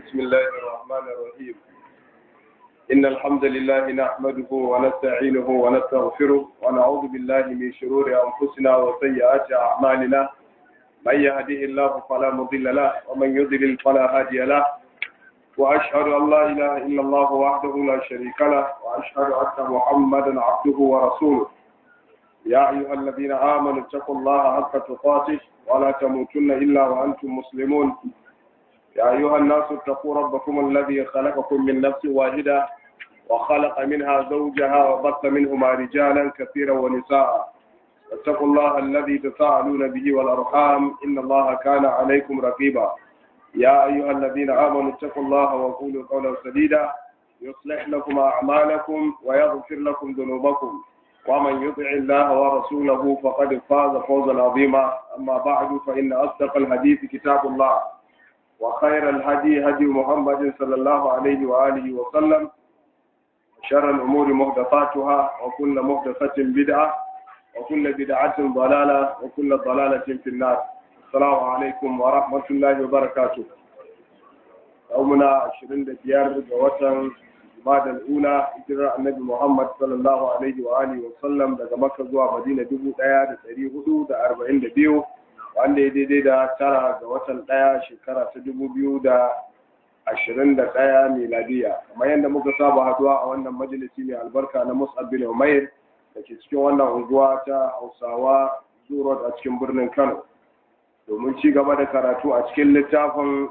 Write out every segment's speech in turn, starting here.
بسم الله الرحمن الرحيم إن الحمد لله نحمده ونستعينه ونستغفره ونعوذ بالله من شرور أنفسنا وسيئات أعمالنا من يهده الله فلا مضل له ومن يضلل فلا هادي له وأشهد أن لا إله إلا الله وحده لا شريك له وأشهد أن محمدا عبده ورسوله يا أيها الذين آمنوا اتقوا الله حق تقاته ولا تموتن إلا وأنتم مسلمون يا أيها الناس اتقوا ربكم الذي خلقكم من نفس واحدة وخلق منها زوجها وبث منهما رجالا كثيرا ونساء اتقوا الله الذي تساءلون به والأرحام إن الله كان عليكم رقيبا يا أيها الذين آمنوا اتقوا الله وقولوا قولا سديدا يصلح لكم أعمالكم ويغفر لكم ذنوبكم ومن يطع الله ورسوله فقد فاز فوزا عظيما أما بعد فإن أصدق الحديث كتاب الله وخير الهدي هدي محمد صلى الله عليه وآله وسلم شر الأمور محدثاتها وكل محدثة بدعة وكل بدعة ضلالة وكل ضلالة في النار السلام عليكم ورحمة الله وبركاته يومنا عشرين ديار جواتن بعد الأولى هجرة النبي محمد صلى الله عليه وآله وسلم daga Makka zuwa Madina dubu ɗaya da ɗari hudu da arba'in da biyu wanda ya daidai da tara ga watan ɗaya shekara ta dubu biyu da ashirin da ɗaya miladiya kamar yadda muka saba haduwa a wannan majalisi mai albarka na Mus'ab bin Umair da ke cikin wannan unguwa ta Hausawa Zurot a cikin birnin Kano domin ci gaba da karatu a cikin littafin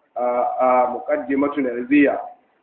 a muqaddimatun Arziya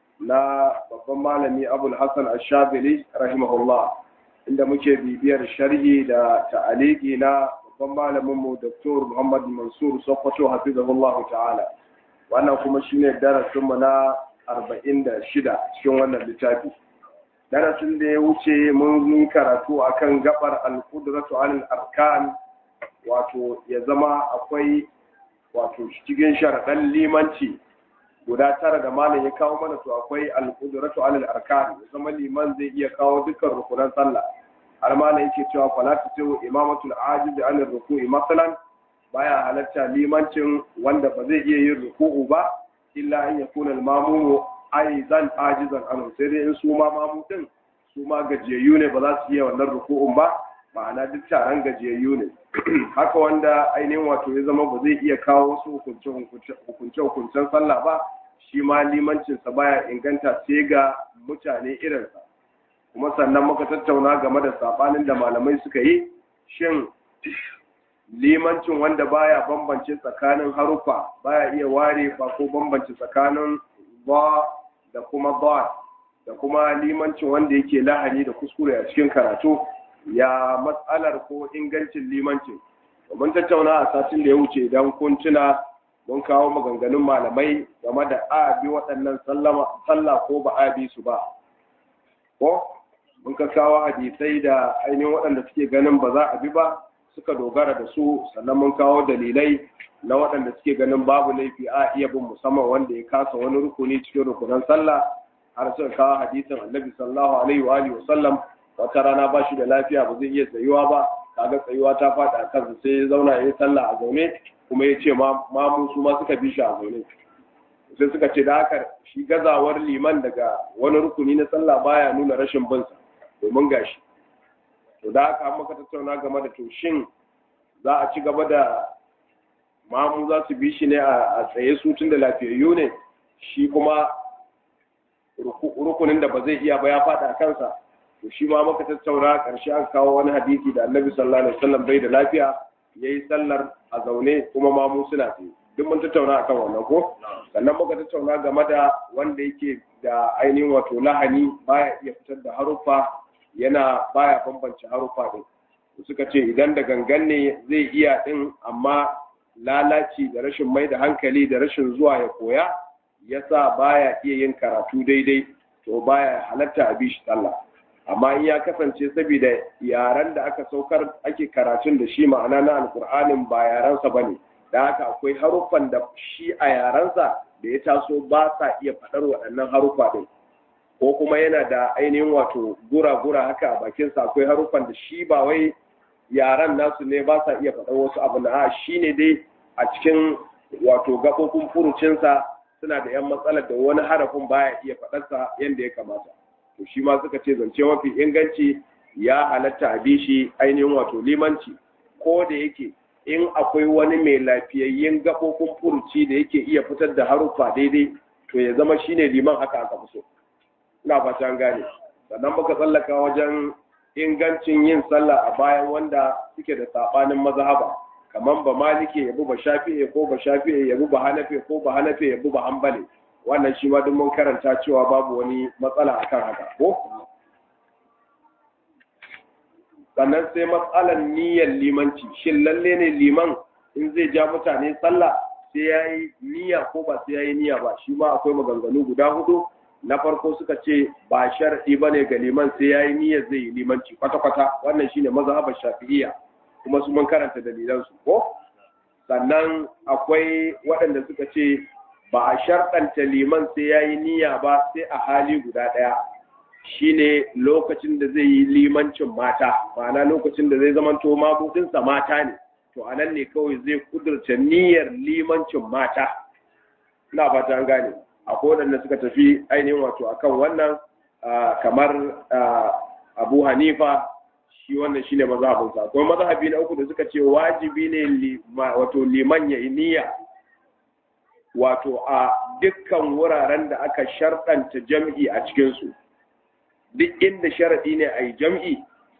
na babban malami Abul Hassan Ash-Shabili rahimahullah inda muke bibiyar sharhi da ta'aliki na babban malaminmu Dr. Muhammad Mansur Sokoto hafizahullah ta'ala wannan kuma shine darasinmu na 46 cikin wannan littafi darasin da ya wuce mun yi karatu akan gabar al-qudratu alal arkan wato ya zama akwai wato cikin sharaɗan limanci guda tara da malam ya kawo mana to akwai al-qudratu alal arkan ya zama liman zai iya kawo dukkan rukunan sallah har malam yake cewa fala tatu imamatul ajiz an ruku'i masalan baya halatta limancin wanda ba zai iya yin ruku'u ba illa an yakuna al-mamumu aizan ajizan an sai dai in su ma mamu din su ma gajiyayyu ne ba za su iya wannan ruku'un ba ma'ana duk taron gajiyayyu ne haka wanda ainihin wato ya zama ba zai iya kawo wasu hukunce-hukuncen sallah ba shi ma limancinsa baya inganta sai ga mutane irinsa kuma sannan muka tattauna game da sabanin da malamai suka yi shin limancin wanda baya bambance tsakanin harufa baya iya ware ba ko bambance tsakanin ba da kuma ba da kuma limancin wanda yake lahani da kuskure a cikin karatu ya matsalar ko ingancin limancin mun tattauna a satin da ya wuce idan kun tuna mun kawo maganganun malamai game da a bi waɗannan sallah ko ba a bi su ba ko mun ka kawo hadisai da ainihin waɗanda suke ganin ba za a bi ba suka dogara da su sannan mun kawo dalilai na waɗanda suke ganin babu laifi a iya bin musamman wanda ya kasa wani rukuni cikin rukunan sallah har suka kawo hadisin annabi sallallahu alaihi wa alihi wasallam wata rana ba shi da lafiya ba zai iya tsayuwa ba kaga tsayuwa ta faɗi a kansa sai ya zauna ya yi sallah a zaune kuma ya ce mamu su ma suka bi shi a zaune sai suka ce da haka shi gazawar liman daga wani rukuni na sallah baya nuna rashin binsa domin gashi to da haka maka tattauna game da to shin za a ci gaba da mamu za su bi shi ne a tsaye su tun da lafiyayyu ne shi kuma rukunin da ba zai iya ba ya faɗa a kansa to shi ma maka tattauna ƙarshe an kawo wani hadisi da annabi sallallahu alaihi wasallam bai da lafiya yayi sallar a zaune kuma mamu suna tsaye duk mun tattauna akan wannan ko sannan muka tattauna game da wanda yake da ainihin wato lahani baya iya fitar da haruffa yana baya bambance haruffa din suka ce idan da gangan ne zai iya din amma lalaci da rashin mai da hankali da rashin zuwa ya koya yasa baya iya yin karatu daidai to baya halatta a bishi sallah amma in ya kasance saboda yaren da aka saukar ake karatun da shi ma'ana na alkur'anin ba yarensa bane da haka akwai haruffan da shi a yarensa da ya taso ba sa iya faɗar waɗannan haruffa ɗin ko kuma yana da ainihin wato gura-gura haka a bakinsa akwai haruffan da shi ba wai yaren nasu ne ba sa iya faɗar wasu abu na shi ne dai a cikin wato gaɓoɓin furucinsa suna da yan matsalar da wani harafin baya iya faɗarsa yadda ya kamata to shi ma suka ce zance mafi inganci ya halatta a bi shi ainihin wato limanci ko da yake in akwai wani mai lafiyayyen gaɓoɓin furuci da yake iya fitar da haruffa daidai to ya zama shine liman haka aka fi so ina fata an gane sannan muka tsallaka wajen ingancin yin sallah a bayan wanda suke da sabanin mazhaba kamar ba malike yabi ba shafi'i ko ba shafi'i yabi ba hanafi ko ba hanafi yabi ba hanbali wannan shi ma duk mun karanta cewa babu wani matsala akan haka ko sannan sai matsalar niyyar limanci shin lalle ne liman in zai ja mutane sallah sai ya yi niyya ko ba sai ya yi niyya ba shi ma akwai maganganu guda hudu na farko suka ce ba shar'i ba ne ga liman sai ya yi niyyar zai yi limanci kwata-kwata wannan shine mazhabar shafi'iyya kuma su mun karanta dalilansu ko sannan akwai waɗanda suka ce ba a sharɗanta liman sai ya yi niyya ba sai a hali guda ɗaya shine lokacin da zai yi limancin mata ma'ana lokacin da zai zamanto mabudinsa mata ne to a nan ne kawai zai kudurta niyyar limancin mata ina fata an gane akwai waɗanda suka tafi ainihin wato akan wannan kamar abu hanifa shi wannan shine mazhabinsa akwai mazhabi na uku da suka ce wajibi ne wato liman ya niyya wato a dukkan wuraren da aka sharɗanta jam'i a cikinsu duk inda sharaɗi ne a yi jam'i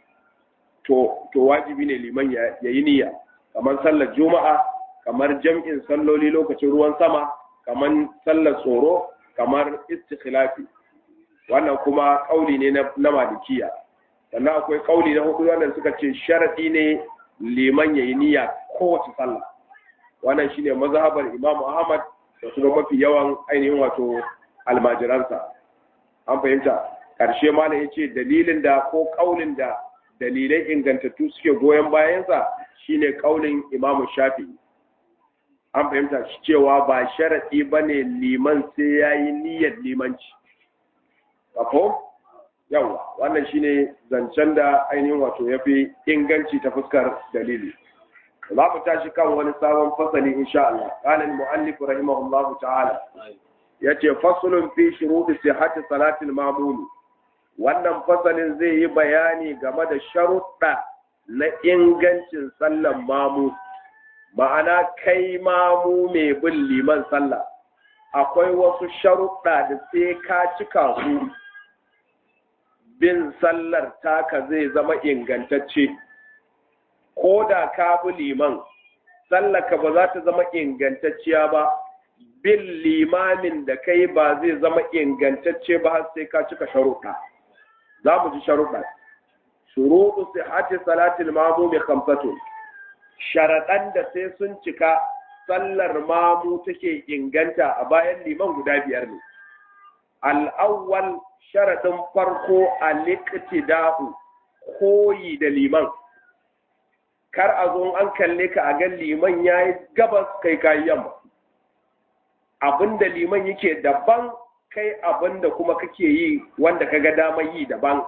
to wajibi ne liman ya yi niyya kamar sallar juma'a kamar jam'in salloli lokacin ruwan sama kamar sallar tsoro kamar istikhilafi wannan kuma kauli ne na malikiya sannan akwai kauli na hudu wanda suka ce sharadi ne liman yayi niyya kowace sallah wannan shine mazhabar Imam Ahmad da kuma mafi yawan ainihin wato almajiransa an fahimta karshe ma ne yace dalilin da ko kaulin da dalilai ingantattu suke goyon bayansa shine kaulin Imam Shafi'i an fahimta cewa ba sharaɗi ba ne liman sai ya yi niyyar limanci ko yawa wannan shine zancen da ainihin wato ya fi inganci ta fuskar dalili za mu tashi kan wani sabon fasali insha Allah qala al-mu'allif rahimahullahu ta'ala yace faslun fi shuruɗi sihhati salatil mamuni wannan fasalin zai yi bayani game da sharuɗa na ingancin sallan mamu ma'ana kai mamu mai bin liman sallah akwai wasu sharuɗa da sai ka cika su bin sallar taka zai zama ingantacce ko da ka bi liman sallaka ba za ta zama ingantacciya ba bin limamin da kai ba zai zama ingantacce ba har sai ka cika sharuɗa za mu ji sharuɗa shuruɗu sihhati salatil mamumi khamsatun sharaɗan da sai sun cika sallar mamu take inganta a bayan liman guda biyar ne. Al'awwal sharaɗin farko a liƙtida'u koyi da liman. Kar a zo an kalle ka a gan liman ya yi gabas kai kayi yamma. Abin da liman yake daban kai abin da kuma kake yi wanda ka ga dama yi daban.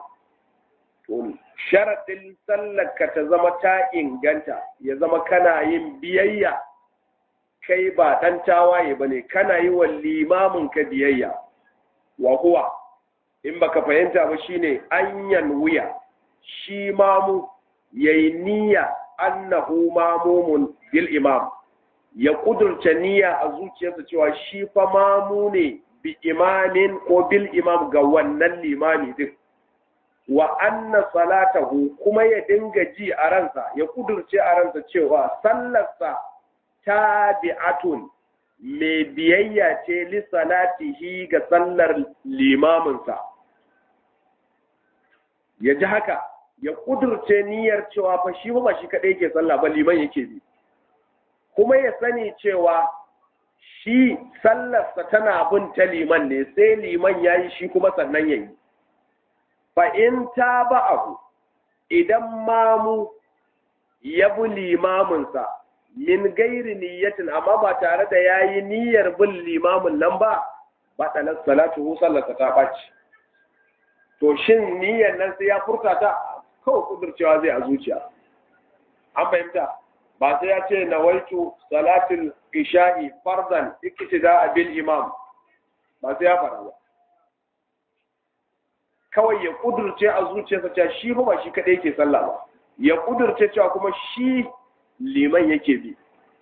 sharaɗin sallarka ta zama ta inganta ya zama kana yin biyayya kai ba ɗan tawaye ba ne kana yi wa limamin ka biyayya wa huwa in baka fahimta ba shine anyan wuya shi mamu yayi niyya annahu mamumun bil imam ya kudurta niyya a zuciyarsa cewa shi fa mamu ne bi imamin ko bil imam ga wannan limami din wa anna salatahu kuma ya dinga ji a ransa ya kudurce a ransa cewa sallarsa tabi'atun mai biyayya ce li salatihi ga sallar limaminsa ya ji haka ya kudurce niyyar cewa fa shi ba shi kadai ke sallah ba liman yake bi kuma ya sani cewa shi sallarsa tana bin ta liman ne sai liman yayi shi kuma sannan yayi fa in ta ba'ahu idan mamu ya bi limaminsa min gairi niyyatin amma ba tare da ya yi niyyar bin limamin nan ba ba ɗanar salatu hu sallarsa ta ɓaci to shin niyyar nan sai ya furta ta kawai kudurcewa zai a zuciya an fahimta ba sai ya ce nawaitu salatul isha'i fardan iktida bil imam ba sai ya fara ba kawai ya kudurce a zuciyarsa cewa shi fa ba shi kadai yake sallah ba ya kudurce cewa kuma shi liman yake bi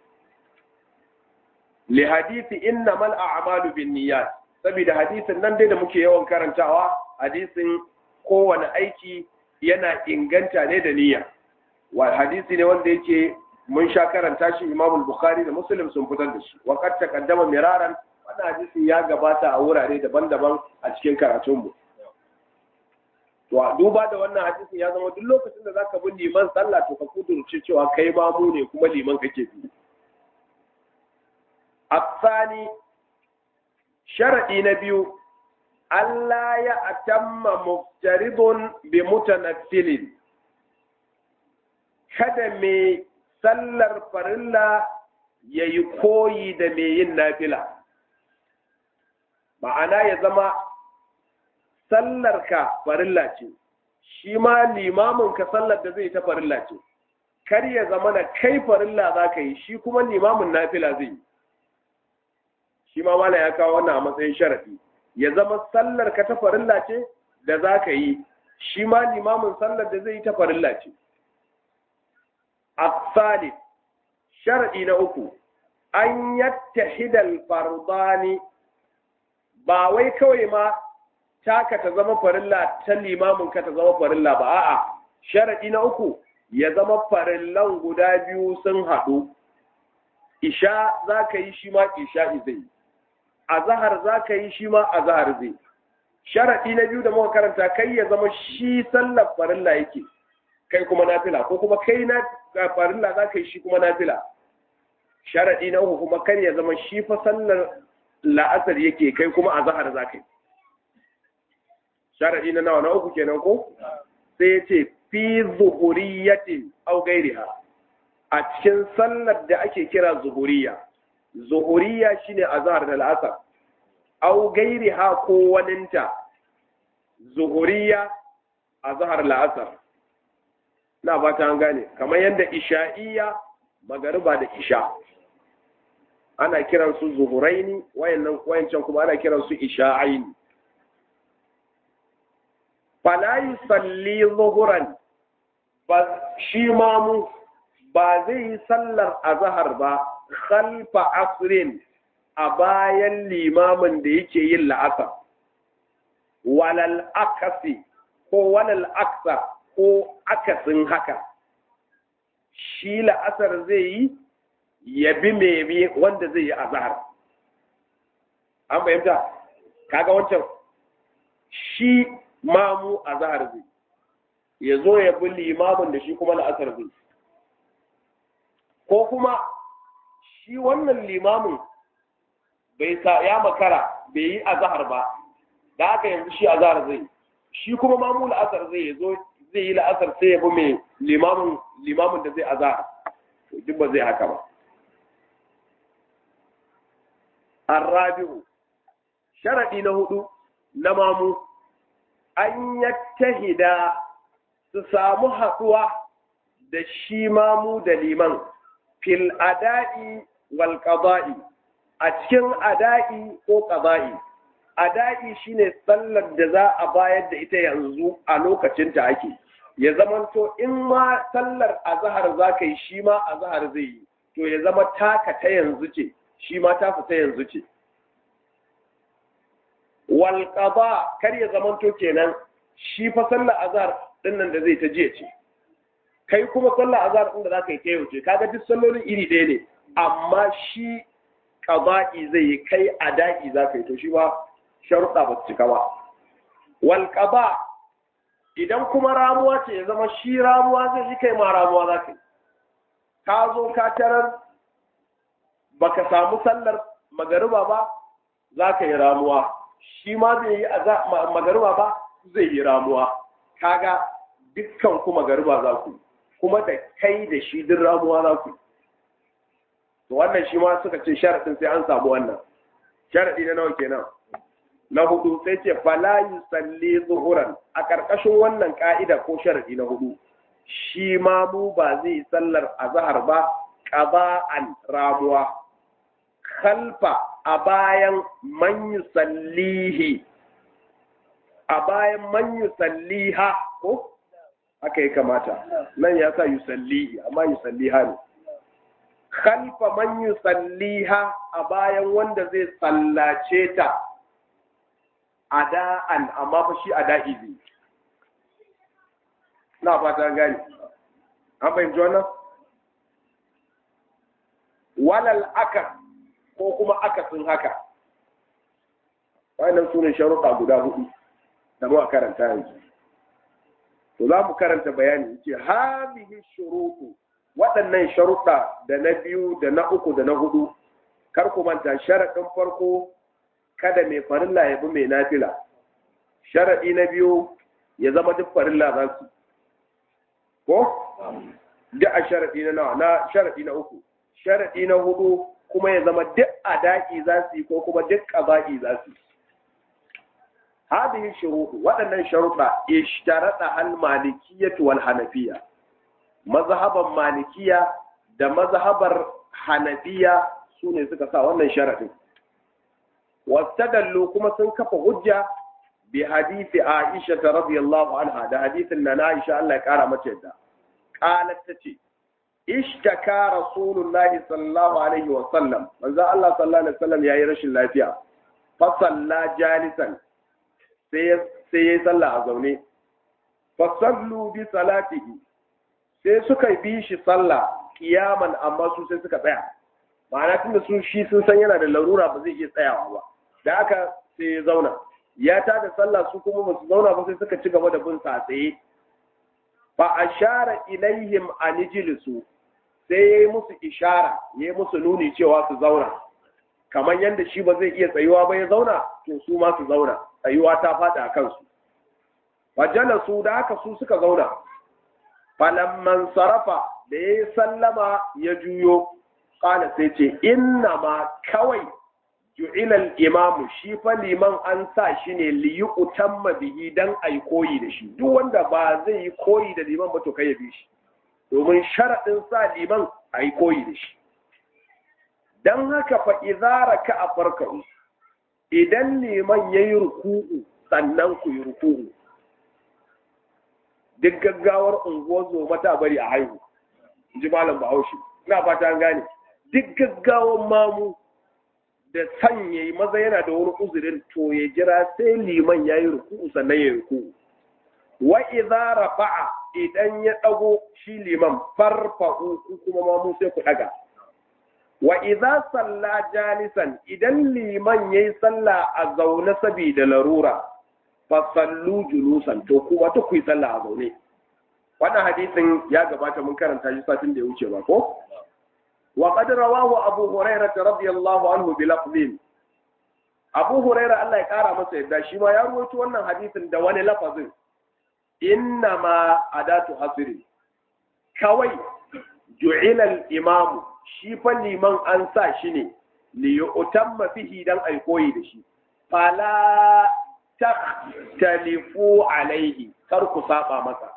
li hadisi innamal a'malu binniyat saboda hadisin nan dai da muke yawan karantawa hadisin kowane aiki yana inganta ne da niyya wa hadisi ne wanda yake mun sha karanta shi Imam Bukhari da Muslim sun fitar da shi wa qad taqaddama miraran wannan hadisin ya gabata a wurare daban-daban a cikin karatunmu to a duba da wannan hadisin ya zama duk lokacin da zaka bi liman sallah to ka kudurce cewa kai ma mu ne kuma liman kake bi asani sharadi na biyu Allah ya atamma muftaridun bi mutanaffilin kada mai sallar farilla ya yi koyi da mai yin nafila ma'ana ya zama sallarka farilla ce shi ma limaminka sallar da zai ta farilla ce kar ya zama na kai farilla za ka yi shi kuma limamin nafila zai yi shi ma mana ya kawo wannan a matsayin sharafi ya zama sallar ka ta farilla ce da za ka yi shi ma limamin sallar da zai yi ta farilla ce الثالث شرعي نأكو أن يتحد الفرضان ba wai kawai ma taka ta zama farilla ta limamin ka ta zama farilla ba a'a sharadi na uku ya zama farillan guda biyu sun haɗu isha za ka yi shi ma isha zai azahar za ka yi shi ma azahar zai sharadi na biyu da muka karanta kai ya zama shi sallar farilla yake kai kuma nafila ko kuma kai na farilla za ka yi shi kuma nafila sharaɗi na uku kuma kar ya zama shi fa sallar la'asar yake kai kuma a zahar za ka yi sharaɗi na nawa na uku kenan ko sai ya ce fi zuhuriyatin au gairiha a cikin sallar da ake kira zuhuriya zuhuriya shine azhar da la'asar au gairiha ko waninta zuhuriya azhar la'asar na ba ta gane kamar yadda isha'iyya magariba da isha ana kiransu zuhuraini wayannan wayancan kuma ana kiransu isha'aini fala yusalli zuhuran ba shi mamu ba zai yi sallar azhar ba khalfa asrin a bayan limamin da yake yin la'asar walal akasi ko walal aksa ko akasin haka shi la'asar zai yi ya bi mai wanda zai yi azahar an fahimta kaga wancan shi mamu azahar zai ya zo ya bi limamin da shi kuma la'asar zai ko kuma shi wannan limamin bai sa ya makara bai yi azahar ba da haka yanzu shi azahar zai shi kuma mamu la'asar zai ya zo zai yi la'asar sai ya bi mai limamin limamin da zai azahar duk ba zai haka ba arrabi'u sharadi na hudu na mamu an yattahida su samu haɗuwa da shi mamu da liman fil ada'i wal qada'i a cikin ada'i ko qada'i ada'i shine sallar da za a bayar da ita yanzu a lokacin ta ake ya zamanto in ma sallar azhar za ka yi shi ma azhar zai yi to ya zama taka ta yanzu ce shi ma ta fita yanzu ce wal qada kar ya zamanto kenan shi fa sallar azhar din nan da zai ta jiya ce kai kuma sallar azhar din da zaka yi ta yau ce kaga duk sallolin iri ɗaya ne amma shi qada'i zai yi kai ada'i zaka yi to shi ba sharuɗa ba su cika ba wal qada idan kuma ramuwa ce ya zama shi ramuwa zai yi kai ma ramuwa zaka yi ka zo ka tarar baka samu sallar magariba ba za ka yi ramuwa shi ma zai yi magariba ba zai yi ramuwa kaga dukkan ku magariba za ku kuma da kai da shi duk ramuwa za ku to wannan shi ma suka ce sharaɗin sai an samu wannan sharaɗi na nawa kenan na hudu sai ce fala yusalli zuhuran a ƙarƙashin wannan ƙa'ida ko sharaɗi na hudu shi ma mu ba zai sallar azhar ba qada'an ramuwa khalfa a bayan man yusallihi a bayan man yusalliha ko aka yi kamata nan ya sa yusallihi amma yusalliha ne khalfa man yusalliha a bayan wanda zai sallace ta ada'an amma fa shi ada'i zai na fata gani an fahimci wannan walal aka ko kuma akasin haka wannan su ne sharuɗa guda hudu da mu karanta yanzu to za mu karanta bayani ce hadihi shurutu waɗannan sharuɗa da na biyu da na uku da na hudu kar ku manta sharaɗin farko kada mai farilla ya bi mai nafila sharaɗi na biyu ya zama duk farilla za su ko duk a sharaɗi na nawa na sharaɗi na uku sharaɗi na hudu kuma ya zama duk ada'i za su yi ko kuma duk ƙaba'i za su yi هذه الشروط waɗannan sharuɗa ishtarada hal malikiyyah wal hanafiyya mazhaban malikiya da mazhabar hanafiya sune suka sa wannan sharadin wastadallu kuma sun kafa hujja bi hadisi Aisha radhiyallahu anha da hadisin na Aisha Allah ya kara mata yadda qalat tace ishtaka rasulullahi sallallahu alaihi wa sallam manzo Allah sallallahu alaihi wa sallam yayi rashin lafiya fa salla jalisan sai ya yi sallah a zaune fasallu bi salatihi sai suka bi shi sallah kiyaman amma su sai suka tsaya ma'ana tunda su shi sun san yana da larura ba zai iya tsayawa ba da aka sai ya zauna ya ta da sallah su kuma ba su zauna ba sai suka ci gaba da bin sa tsaye fa ashara ilaihim an ijlisu sai yayi musu ishara yayi musu nuni cewa su zauna kamar yadda shi ba zai iya tsayuwa ba ya zauna to su ma su zauna tsayuwa ta faɗi a kansu fajala su da haka su suka zauna falamman sarafa da ya yi sallama ya juyo ƙala sai ce inna ma kawai ju'ilal imamu shi fa liman an sa shi ne liyi utamma bihi dan ai koyi da shi duk wanda ba zai yi koyi da liman ba to kai ya bi shi domin sharaɗin sa liman ai koyi da shi dan haka fa idza ka a farka'u idan liman yayi ruku'u sannan ku yi ruku'u duk gaggawar unguwar zo mata bari a haihu ji malam bahaushe ina fata an gane duk gaggawar mamu da san yayi maza yana da wani uzurin to ya jira sai liman yayi ruku'u sannan ya ruku'u wa idza rafa'a idan ya dago shi liman farfa'u kuma mamu sai ku daga wa idza salla jalisan idan liman yayi salla a zaune saboda larura fa sallu julusan to kuma ta ku yi salla a zaune wannan hadisin ya gabata mun karanta shi satin da ya wuce ba ko wa qad rawahu abu hurairah radiyallahu anhu bi lafzin abu hurairah Allah ya kara masa yadda shi ma ya ruwaito wannan hadisin da wani lafazin inna ma adatu hasri kawai ju'ila al-imamu shi fa liman an sa shi ne li yu'tamma fihi dan ai koyi da shi fala takhtalifu alaihi kar ku saba masa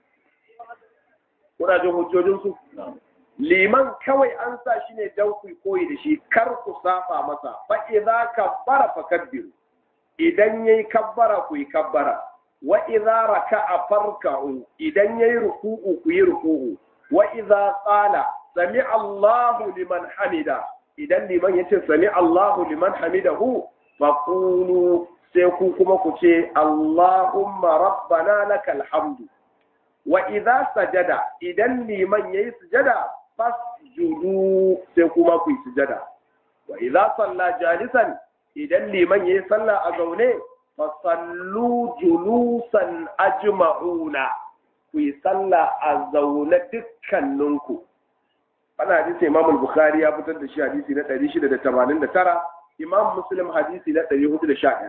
kuna jin hujjojin su liman kawai an sa shi ne dan ku koyi da shi kar ku saba masa fa idza kabbara fakabbiru idan yayi kabbara ku yi kabbara wa idza raka'a farka'u idan yayi ruku'u ku yi ruku'u wa idza qala sami Allahu liman hamida idan liman ya ce sami Allahu liman hamidahu faqulu sai ku kuma ku ce Allahumma rabbana lakal hamdu wa idza sajada idan liman yayi sujada fasjudu sai kuma ku yi sujada wa idza salla jalisan idan liman yayi sallah a zaune fasallu julusan ajma'una ku yi sallah a zaune dukkaninku wannan hadisi Imam Bukhari ya fitar da shi hadisi na 689 Imam Muslim hadisi na 411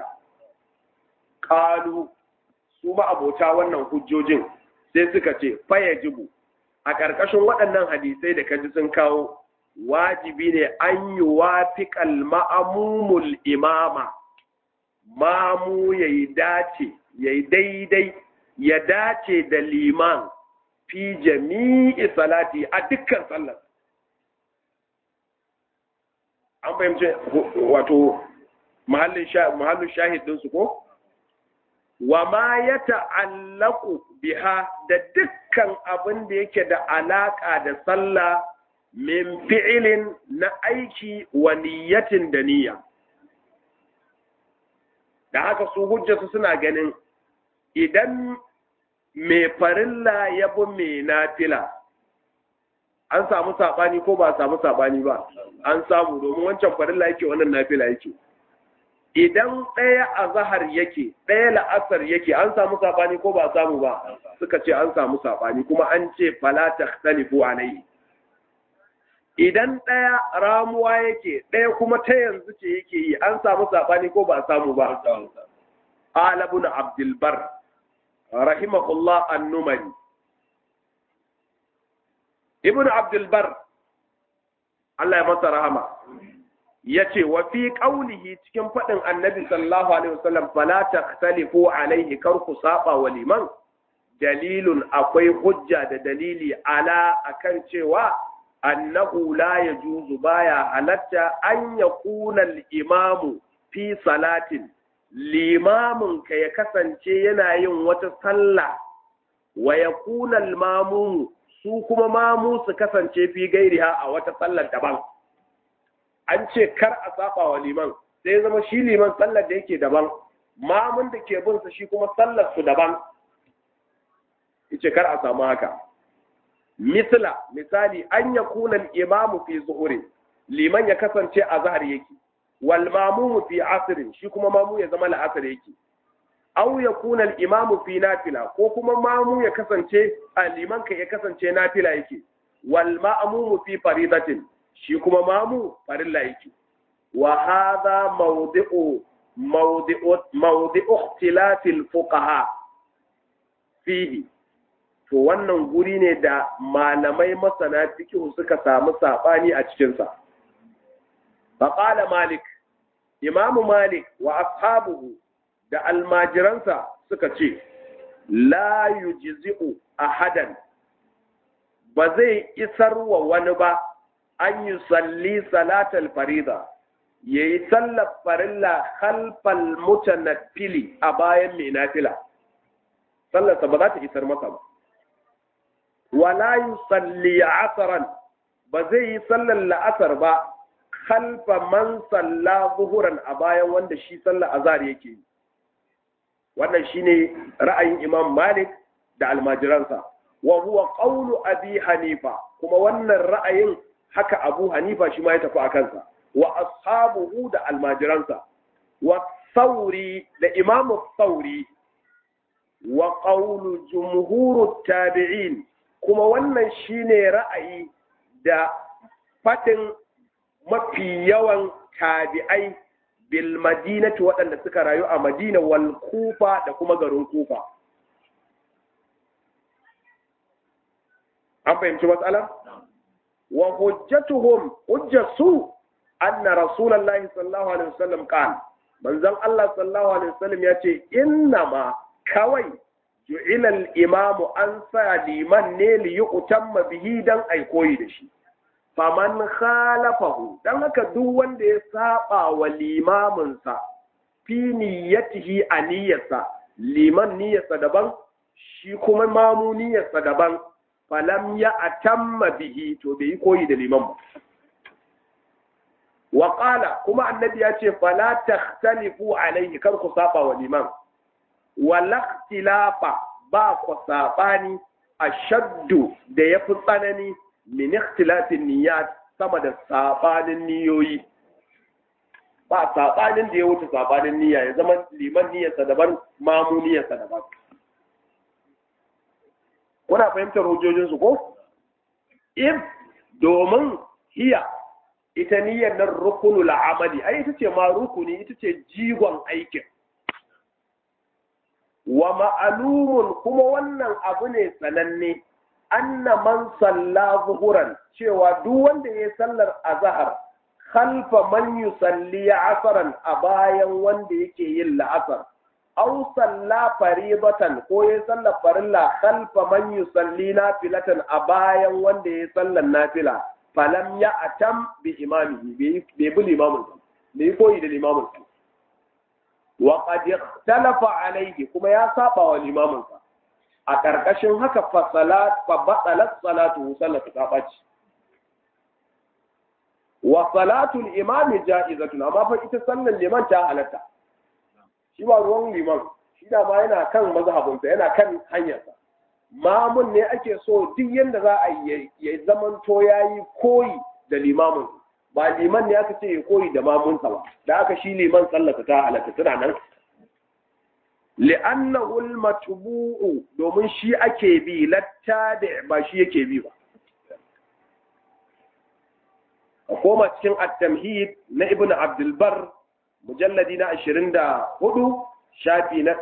qalu su ma abota wannan hujjojin sai suka ce fa yajibu a ƙarƙashin waɗannan hadisai da kaji sun kawo wajibi ne an yi wafiƙal ma'amumul imama mamu ya yi dace ya yi daidai ya dace da liman fi jami'i salati a dukkan sallar an fahimci wato mahallin shahid ɗinsu ko wa ma ya ta'allaku biha da dukkan abin da yake da alaƙa da sallah min fi'ilin na aiki wa niyyatin da niyya da haka su hujjatu suna ganin idan mai farilla ya bi mai nafila an samu saɓani ko ba samu saɓani ba an samu domin wancan farilla yake wannan nafila yake idan ɗaya a zahar yake ɗaya la'asar yake an samu saɓani ko ba samu ba suka ce an samu saɓani kuma an ce fala takhtalifu alayhi idan ɗaya ramuwa yake ɗaya kuma ta yanzu ce yake yi an samu saɓani ko ba samu ba qala ibn abdul bar rahimahullah an-numari ibn abdul bar Allah ya masa rahama yace wa fi qawlihi cikin fadin annabi sallallahu alaihi wasallam fala takhtalifu alaihi kar ku saba wa liman dalilun akwai hujja da dalili ala akan cewa annahu la yajuzu baya halatta an yakuna al-imamu fi salatin limamin ka ya kasance yana yin wata sallah wa yakuna al-mamumu su kuma mamu su kasance fi gairiha a wata sallar daban an ce kar a saba wa liman sai zama shi liman sallar da yake daban mamun da ke bin shi kuma sallar su daban yace kar a samu haka misla misali an yakuna al-imamu fi zuhuri liman ya kasance a zahar yake wal mamumu fi asrin shi kuma mamu ya zama la'asar yake aw yakuna al-imamu fi nafila ko kuma mamu ya kasance liman ka ya kasance nafila yake wal ma'mumu fi faridatin shi kuma mamu farilla yake wa hadha mawdi'u mawdi'u mawdi'u ikhtilaf al-fuqaha fihi to wannan guri ne da malamai masana fiqh suka samu sabani a cikin sa faqala malik imamu malik wa ashabuhu da almajiransa suka ce la yujzi'u ahadan ba zai isar wa wani ba an yi salli salatal farida ya yi sallar farilla khalfal mutanaffili a bayan mai nafila sallarsa ba za ta isar masa ba wala yi salli asaran ba zai yi sallar la'asar ba khalfa man salla zuhuran a bayan wanda shi sallar azhar yake yi wannan shine ra'ayin Imam Malik da almajiransa wa huwa qawlu Abi Hanifa kuma wannan ra'ayin haka Abu Hanifa shi ma ya tafi a kansa wa ashabuhu da almajiransa wa Thawri da Imam Thawri wa qawlu jumhurut tabi'in kuma wannan shine ra'ayi da fatin mafi yawan tabi'ai bil madinati waɗanda suka rayu a madina wal kufa da kuma garin kufa an fahimci matsala wa hujjatuhum hujjatu anna rasulullahi sallallahu alaihi wasallam qala manzon Allah sallallahu alaihi wasallam yace innama kawai ju'ila al-imamu an sa liman ne li yu'tamma bihi dan ai koyi da shi faman khalafahu dan haka duk wanda ya saba wa limaminsa fi niyyatihi a niyyarsa liman niyyarsa daban shi kuma mamu niyyarsa daban falam ya atamma bihi to bai yi koyi da liman ba wa qala kuma annabi ya ce fala takhtalifu alaihi kar ku saba wa liman wala ikhtilafa ba ku sabani ashaddu da yafi tsanani min ikhtilafin niyyat sama da sabanin niyoyi ba sabanin da ya wuce sabanin niyya ya zama liman niyyarsa daban mamu niyyarsa daban kuna fahimtar hujjojin su ko if domin hiya ita niyyar nan rukunul amali ai ita ce ma rukuni ita ce jigon aikin wa ma'alumun kuma wannan abu ne sananne anna man salla zuhuran cewa duk wanda ya sallar azhar khalfa man yusalli asran a bayan wanda yake yin la'asar aw salla faridatan ko ya salla farilla khalfa man yusalli nafilatan a bayan wanda ya sallar nafila falam ya atam bi imamihi bai bi limamin sa bai koyi da limamin sa wa qad ikhtalafa alayhi kuma ya saba wa limamin sa a karkashin haka fa salat fa batalat salatu sallatu ta baci wa salatul imami ja'izatun amma fa ita sallar liman ta halatta shi ba ruwan liman shi da ma yana kan mazhabinsa yana kan hanyarsa mamun ne ake so duk yadda za a yi ya zamanto ya yi koyi da limamin ba liman ne aka ce ya koyi da mamunsa ba da aka shi liman sallata ta halatta tana nan li'annahu al-matbu'u domin shi ake bi latta da ba shi yake bi ba a koma cikin at-tamhid na ibnu abdul bar mujalladi na 24 shafi na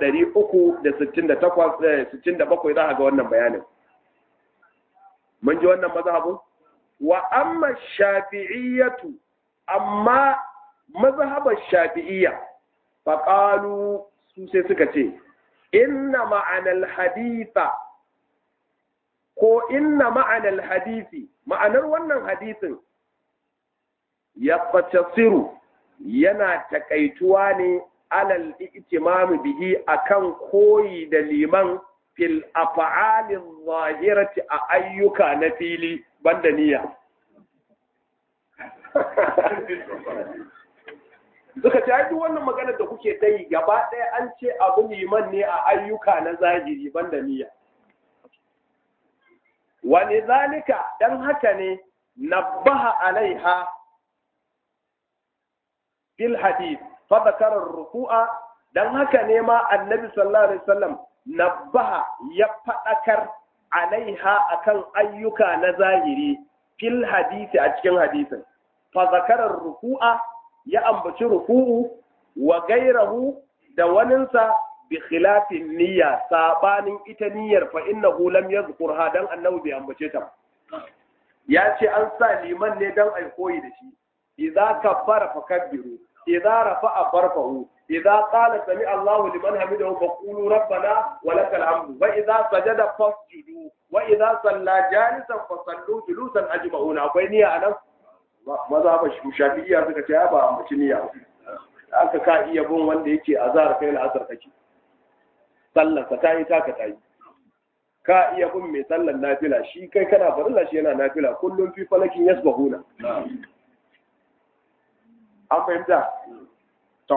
368 za a ga wannan bayanin mun ji wannan mazhabin wa amma shafi'iyyatu amma mazhabar shafi'iyya faqalu su sai suka ce inna ma'anal haditha ko inna ma'anal hadisi ma'anar wannan hadisin ya fatasiru yana takaituwa ne alal itimami bihi akan koyi da liman fil af'ali zahirati a ayyuka na fili banda niyya suka ce duk wannan maganar da kuke ta yi gaba ɗaya an ce abu liman ne a ayyuka na zahiri banda niyya wani zalika dan haka ne nabbaha alaiha fil hadith fa zakara ruku'a dan haka ne ma annabi sallallahu alaihi wasallam nabbaha ya fadakar alaiha akan ayyuka na zahiri fil hadisi a cikin hadisin fa zakara ruku'a ya ambaci ruku'u wa gairahu da waninsa bi khilafin niyya sabanin ita niyyar fa innahu lam yadhkurha dan annabi bai ambace ta ya ce an sa liman ne dan ai koyi da shi idza kabbara fakabbiru idza rafa'a farfa'u idza qala sami Allahu liman hamidahu faqulu rabbana wa lakal hamdu wa idza sajada fasjudu wa idza salla jalisan fasallu julusan ajma'una akwai niyya anan maza ba shafi'iyya suka ce ba ambaci niyya aka ka iya bin wanda yake azhar kai al'asar kake sallar ka tayi taka tayi ka iya bin mai sallar nafila shi kai kana farilla shi yana nafila kullum fi falakin yasbahuna an fahimta to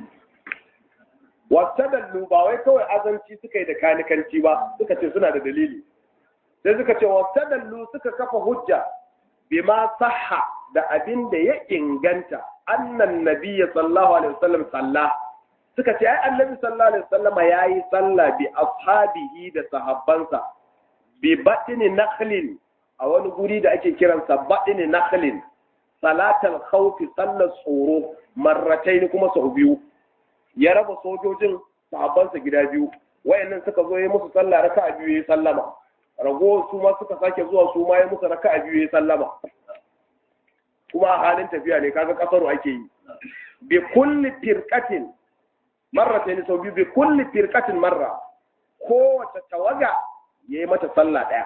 wasadallu ba wai kawai azanci suka yi da kanikanci ba suka ce suna da dalili sai suka ce wasadallu suka kafa hujja bima sahha da abin da ya inganta annan nabiyya sallallahu alaihi wasallam salla suka ce ai annabi sallallahu alaihi wasallam yayi salla bi ashabihi da sahabbansa bi batni nakhlin a wani guri da ake kiransa batni nakhlin salatal khawfi sallar tsoro marrataini kuma sau biyu ya raba sojojin sahabbansa gida biyu wayannan suka zo yi musu sallah raka'a biyu yayi sallama rago su ma suka sake zuwa su ma yi musu raka'a biyu yayi sallama kuma a halin tafiya ne kaga kasaru ake yi bi kulli firqatin marratayn sau biyu bi kulli firqatin marra kowace tawaga yayi mata sallah daya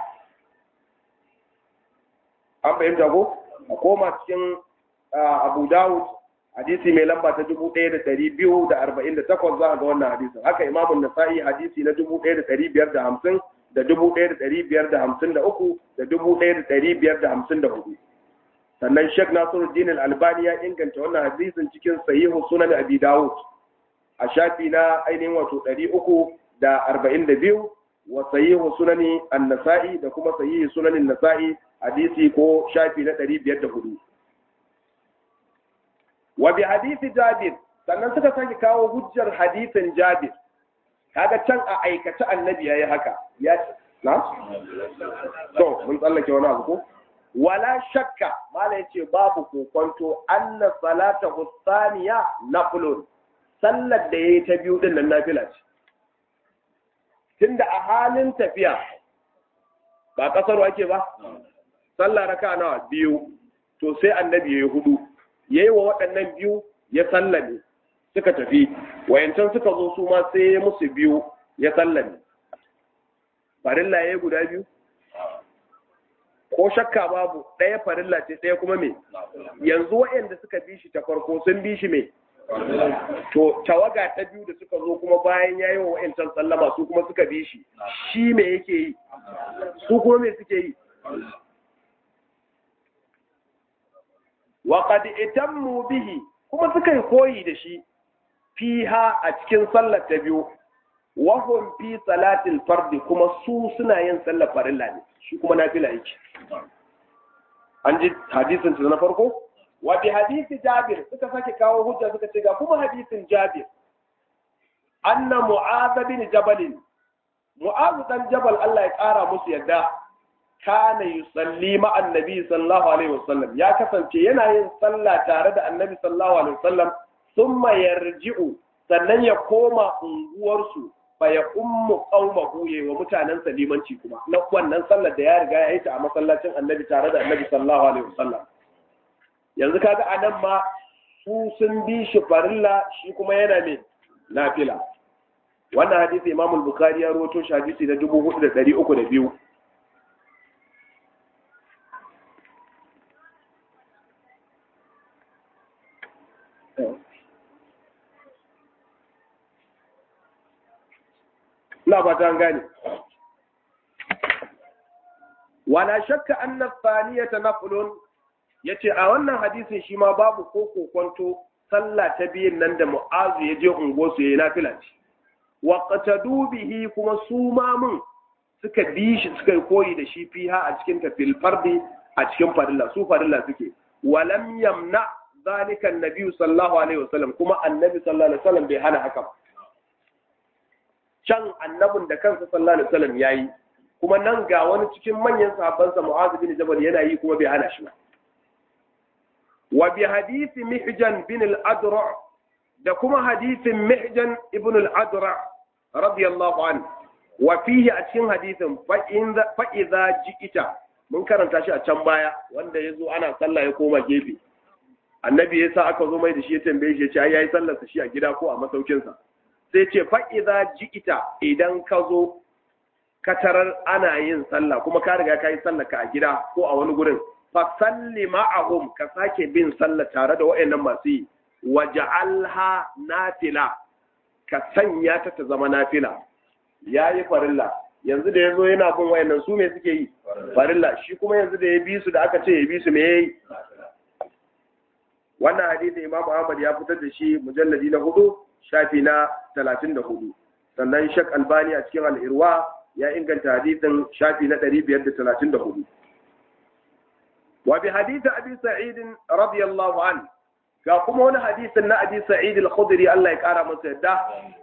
an fahimta ko a koma cikin Abu Dawud hadisi mai lamba ta dubu ɗaya da ɗari biyu da arba'in da takwas za a ga wannan hadisin haka imamun nasa'i hadisi na dubu ɗaya da ɗari biyar da hamsin da dubu ɗaya da ɗari biyar da hamsin da uku da dubu ɗaya da ɗari biyar da hamsin da hudu sannan Sheikh Nasiruddin Al-Albani ya inganta wannan hadisin cikin sahihu sunan Abi Dawud a shafi na ainihin wato 342 wa sahihu sunani An-Nasa'i da kuma sahihu sunanin Nasa'i hadisi ko shafi na 504 wa bi hadisi Jabir sannan suka sake kawo hujjar hadisin Jabir kaga can a aikace annabi yayi haka ya na to mun tsallake wani abu ko wala shakka mala yace babu kokonto anna salata husaniya naflun sallar da yayi ta biyu din nan nafila ce tunda a halin tafiya ba kasar ake ba sallah raka nawa biyu to sai annabi yayi hudu yayi wa waɗannan biyu ya sallame suka tafi wayancan suka zo su ma sai musu biyu ya sallame farilla yayi guda biyu ko shakka babu ɗaya farilla ce ɗaya kuma me yanzu waɗanda suka bi shi ta farko sun bi shi me to tawaga ta biyu da suka zo kuma bayan yayi wa wa'ancan sallama su kuma suka bi shi shi me yake yi su kuma me suke yi wa qad itammu bihi kuma suka yi koyi da shi fiha a cikin sallar ta biyu wa hum fi salatil fardi kuma su suna yin sallar farilla ne shi kuma nafila yake an ji hadisin na farko wa bi hadisi jabir suka sake kawo hujja suka ce ga kuma hadisin jabir anna mu'adh bin jabal mu'adh dan jabal Allah ya kara musu yadda kana yusalli ma annabi sallallahu alaihi wasallam ya kasance yana yin sallah tare da annabi sallallahu alaihi wasallam thumma yarji'u sannan ya koma unguwarsu fa ya ummu qaumahu ya wa mutanen limanci kuma na wannan sallar da ya riga ya yi ta a masallacin annabi tare da annabi sallallahu alaihi wasallam yanzu kaga anan ma su sun bi shi farilla shi kuma yana ne nafila wannan hadisi Imam al-Bukhari ya rawaito shi hadisi na 4302 ina ba ta gane wala shakka anna thaniyata naflun yace a wannan hadisin shi ma babu ko kokonto sallah ta biyun nan da mu'azu ya je ungo su yayi nafila ce wa qatadu bihi kuma su ma mun suka bi shi suka koyi da shi fiha a cikin tafil fardi a cikin farilla su farilla suke walam yamna zalika annabi sallallahu alaihi wasallam kuma annabi sallallahu alaihi wasallam bai hana haka ba can annabin da kansa sallallahu alaihi wasallam yayi kuma nan ga wani cikin manyan sahabbansa Mu'adh bin Jabal yana yi kuma bai hana shi ba wa bi hadisi Mihjan bin al-Adra da kuma hadisin Mihjan ibn al-Adra radiyallahu anhu wa fihi a cikin hadisin fa in fa idza ji'ita mun karanta shi a can baya wanda yazo ana sallah ya koma gefe annabi yasa aka zo mai da shi ya tambaye shi ya ce ai yayi sallar sa shi a gida ko a masaukinsa sai ce fa'iza ji'ita idan ka zo katarar ana yin sallah kuma ka riga ka yi sallah ka a gida ko a wani gurin fa salli ma'ahum ka sake bin sallah tare da wa'annan masu yi wa ja'alha nafila ka sanya ta ta zama nafila yayi farilla yanzu da yazo yana bin wa'annan su me suke yi farilla shi kuma yanzu da ya bi su da aka ce ya bi su me yayi wannan hadisi Imam Ahmad ya fitar da shi mujalladi na hudu shafi na talatin da hudu sannan shak albani a cikin al'irwa ya inganta hadisin shafi na ɗari biyar da talatin da hudu wa bi hadisi abi sa'idin radiyallahu an ga kuma wani hadisin na abi sa'id al-khudri Allah ya kara masa yadda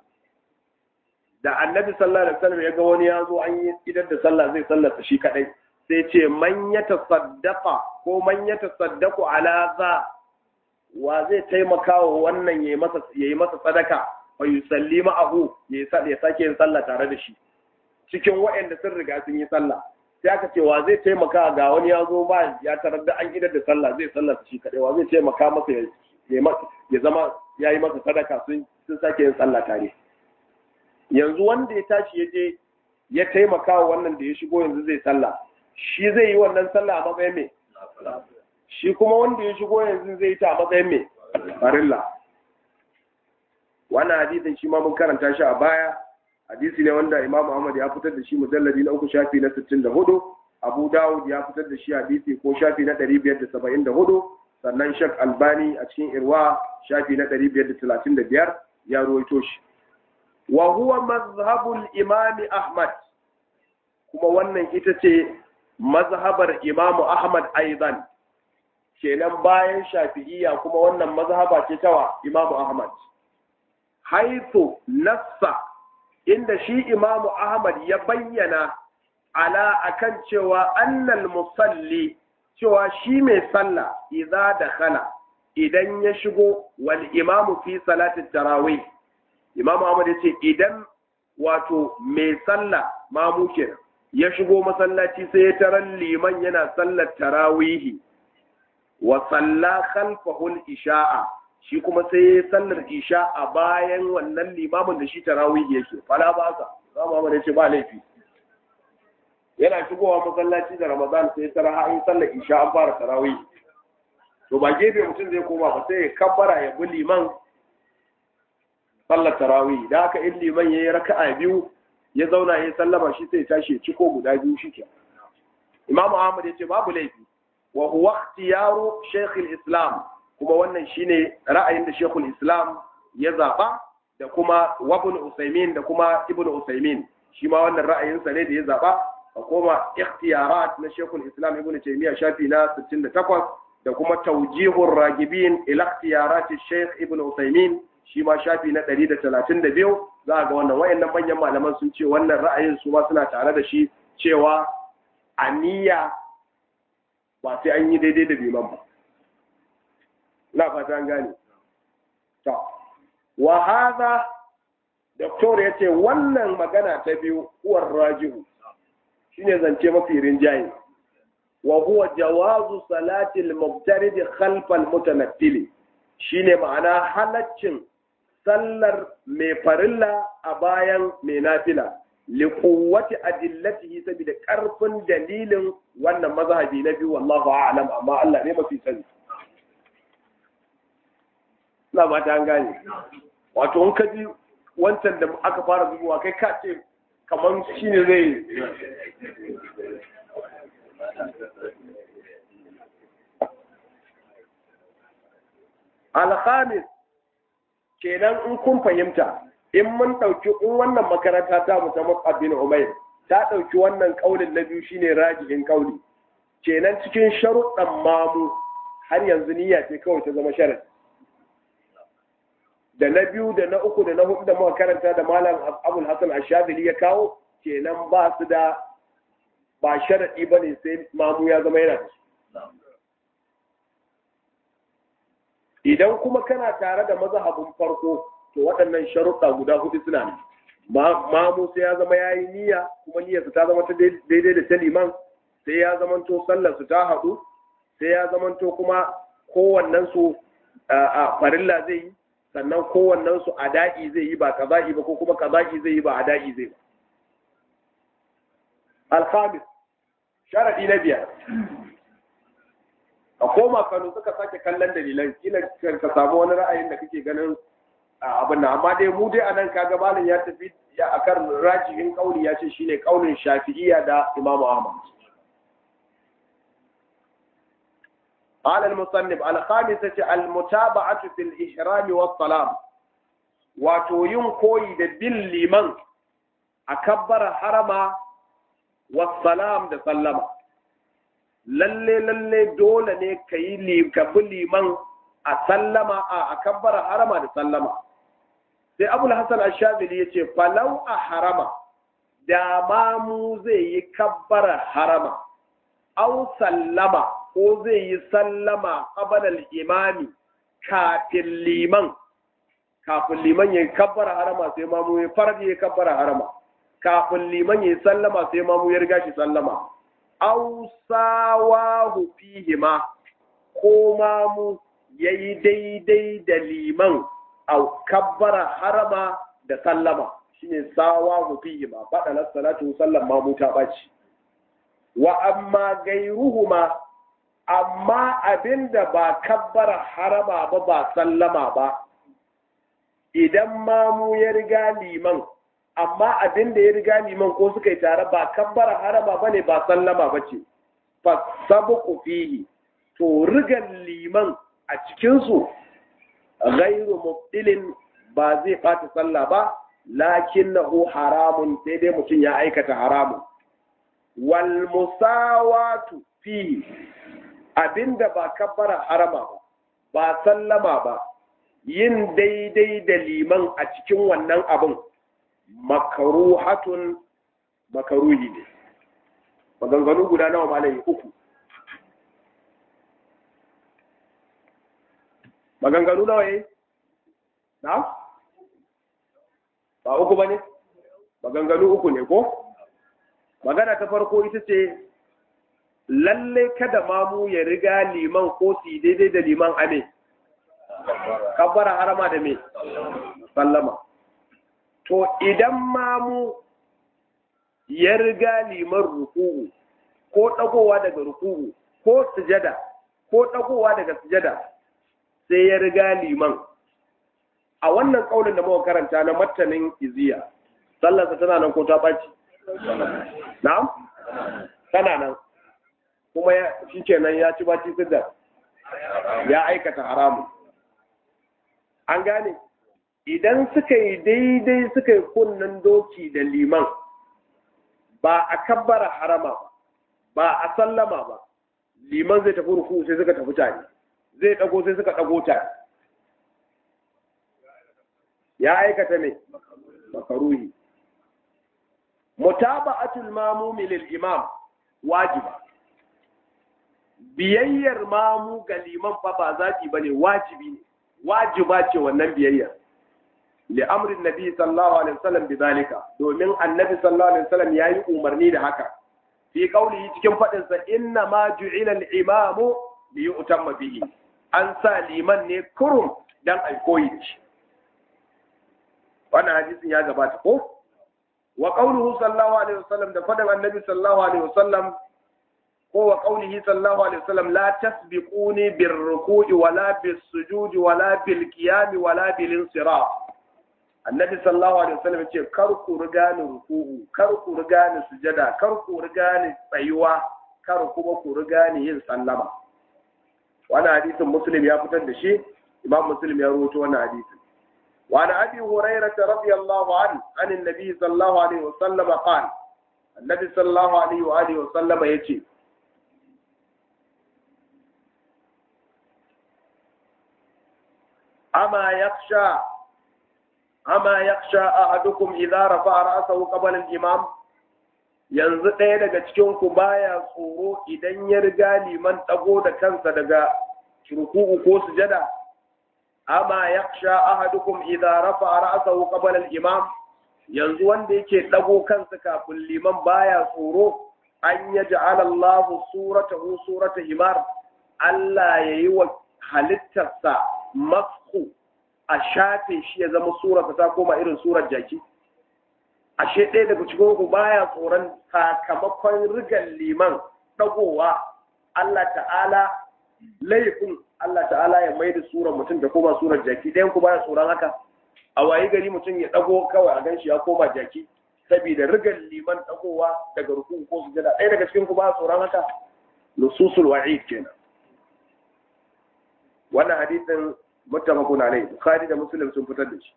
da annabi sallallahu alaihi wasallam ya ga wani ya zo an yi idan da sallah zai sallata shi kadai sai ce man ya tasaddaqa ko man ya tasaddaqu ala za wa zai taimaka wa wannan ya yi masa sadaka fa yusalli ma'ahu ya sake yin sallah tare da shi cikin waɗanda sun riga sun yi sallah sai aka ce wa zai taimaka ga wani ya zo ba ya tarar da an idar da sallah zai sallah shi kadai wa zai taimaka masa ya zama ya yi masa sadaka sun sake yin sallah tare yanzu wanda ya tashi ya je ya taimaka wa wannan da ya shigo yanzu zai sallah shi zai yi wannan sallah a matsayin me shi kuma wanda ya shigo yanzu zai ta a matsayin mai farilla wannan hadisin shi ma mun karanta shi a baya hadisi ne wanda imam ahmad ya fitar da shi mujalladi na uku shafi na 64 abu dawud ya fitar da shi hadisi ko shafi na 574 sannan shak albani a cikin irwa shafi na 535 ya ruwaito shi wa huwa mazhabul imam ahmad kuma wannan ita ce mazhabar imam ahmad aidan kenan bayan shafi'iyya kuma wannan mazhaba ce tawa imamu ahmad haithu nassa inda shi imamu ahmad ya bayyana ala akan cewa annal musalli cewa shi mai sallah idza dakhala idan ya shigo wal imamu fi salatin tarawih imamu ahmad ya ce idan wato mai sallah mamu kenan ya shigo masallaci sai ya tarar liman yana sallar tarawihi wa salla khalfahu isha'a shi kuma sai ya sallar isha a bayan wannan limamin da shi tarawih yake fala ba sa zama mana ce ba laifi yana shigowa masallaci da ramadan sai tara har in sallar isha an fara tarawih to ba gefe mutum zai koma ba sai ya kabbara ya bi liman sallar tarawih da haka in liman yayi raka'a biyu ya zauna ya sallama shi sai tashi ya ciko guda biyu shike imamu ahmad ya ce babu laifi wa huwa ikhtiyaru shaykh islam kuma wannan shine ra'ayin da shaykh islam ya zaba da kuma wabun usaimin da kuma ibn usaimin shi ma wannan ra'ayinsa ne da ya zaba a koma ikhtiyarat na shekul islam ibn taymiya shafi na 68 da kuma tawjihur ragibin ila ikhtiyarat shaykh ibn usaimin shi ma shafi na 132 za ga wannan wayannan manyan malaman sun ce wannan ra'ayin su ma suna tare da shi cewa aniya ba sai an yi daidai da biman ba na fata an gane to wa hadha doktor yace wannan magana ta biyu uwar rajihu shine zance mafi rinjaye wa huwa jawazu salati al-mubtarid khalf al-mutanaffil shine ma'ana halaccin sallar mai farilla a bayan mai nafila li quwwati adillatihi saboda karfin dalilin wannan mazhabi na biyu wallahu a'lam amma Allah ne mafi sani na ba ta gane wato in ka ji wancan da aka fara zubowa kai ka ce kamar shi ne zai alhamis kenan in kun fahimta in mun ɗauki in wannan makaranta ta musamman abin umair ta ɗauki wannan ƙaunin na biyu shine rajihin ƙauli kenan cikin sharuɗan mamu har yanzu niyya ce kawai ta zama sharadi da na biyu da na uku da na hudu da muka karanta da malam abul hasan ashadili ya kawo kenan ba su da ba sharadi ba ne sai mamu ya zama yana da idan kuma kana tare da mazhabin farko to waɗannan sharuɗa guda hudu suna ne mamu sai ya zama ya yi niyya kuma niyyarsa ta zama ta daidai da ta liman sai ya zamanto sallarsu ta haɗu sai ya zamanto kuma kowannensu a farilla zai yi sannan kowannen su ada'i zai yi ba kaza'i ba ko kuma kaza'i zai yi ba ada'i zai ba alhamis sharadi na biyar a koma kano suka sake kallon dalilan kila ka samu wani ra'ayin da kake ganin abin nan amma dai mu dai anan kaga malam ya tafi ya akan rajihin kauli ya ce shine kaulin shafi'iyya da imamu ahmad قال المصنف الخامسة المتابعة في الإحرام والسلام وتوين كوي دبل لمن أكبر حرما والسلام da sallama. lalle lalle dole ne ka yi ka bi liman a sallama a kabbara harama da sallama sai abul hasan ashabili ya ce falau a harama da mamu zai yi kabbara harama au sallama ko zai yi sallama ƙabalar imami kafin liman kafin liman ya kabbara harama sai mamu ya farar ya kabbara harama kafin liman ya sallama sai mamu ya riga shi sallama aw sawahu fihima ko mamu yayi daidai da liman a kabbara harama da sallama shine sawahu fihima badalat salatu sallan mamu ta baci wa amma gairuhuma amma abinda ba kabbara harama ba ba sallama ba idan mamu ya riga liman amma abinda ya riga liman ko suka yi tare ba kabbara harama ba ne ba sallama ba ce fasabuku fihi to rigan liman a cikinsu gairu mubtilin ba zai ɓata sallah ba lakin haramun sai dai mutum ya aikata haramun wal musawatu fihi abinda ba kabbara harama ba ba sallama ba yin daidai da liman a cikin wannan abin makaruhatun makaruhi ne maganganu guda nawa malayi uku maganganu nawa yi na ba uku ba ne maganganu uku ne ko magana ta farko ita ce lalle kada mamu ya riga liman ko su daidai da liman ame kabbara harama da me sallama to idan mamu ya riga liman ruku'u ko ɗagowa daga ruku'u ko sujada ko ɗagowa daga sujada sai ya riga liman a wannan ƙaunin da muka karanta na matanin iziya sallarsa tana nan ko ta ɓaci na'am tana nan kuma shi kenan ya ci baci sidda ya aikata haramun an gane idan suka yi daidai suka yi kunnen doki da liman ba a kabbara harama ba ba a sallama ba liman zai tafi ruku sai suka tafi tare zai dago sai suka dago tare ya aikata ne makaruhi mutaba'atul mamumi lil imam wajiba biyayyar mamu ga liman fa ba zaki bane wajibi ne wajiba ce wannan biyayyar li amrin nabi sallallahu alaihi wasallam bidalika domin annabi sallallahu alaihi wasallam yayi umarni da haka fi qaulihi cikin fadin sa inna ma ju'ila al-imamu li yu'tamma bihi an sa liman ne kurum dan ai koyi da shi wannan hadisin ya gabata ko wa qauluhu sallallahu alaihi wasallam da fadin annabi sallallahu alaihi wasallam ko wa qaulihi sallallahu alaihi wasallam la tasbiquni bir ruku'i wala bis sujudi wala bil qiyami wala bil insiraf annabi sallallahu alaihi wasallam ce kar ku riga ni ruku'u kar ku riga ni sujada kar ku riga ni tsayuwa kar kuma ku riga ni yin sallama wannan hadisin muslim ya fitar da shi imam muslim ya rawaito wannan hadisin وعن ابي هريره رضي الله عنه عن النبي صلى الله عليه وسلم قال النبي صلى الله عليه واله وسلم يجي أما يخشى أما يخشى أحدكم إذا رفع رأسه قبل الإمام yanzu ɗaya daga cikinku baya tsoro idan ya riga liman ɗago da kansa daga ruku'u ko sujada amma yakhsha ahadukum idza rafa'a ra'sahu qabla al-imam yanzu wanda yake ɗago kansa kafin liman baya tsoro an yaj'ala Allahu suratahu surata himar Allah yayi wa halittarsa masku a shafe shi ya zama surarsa ta koma irin surar jaki ashe ɗaya daga cikin ku baya tsoron sakamakon rigan liman ɗagowa Allah ta'ala laifin Allah ta'ala ya mai da surar mutum da koma surar jaki ɗayan ku baya tsoron haka a wayi gari mutum ya ɗago kawai a ganshi ya koma jaki saboda rigan liman ɗagowa daga rukun ko sujada ɗaya daga cikin ku baya tsoron haka nususul wa'id kenan wannan hadisin muttafaqun alayhi bukhari da muslim sun fitar da shi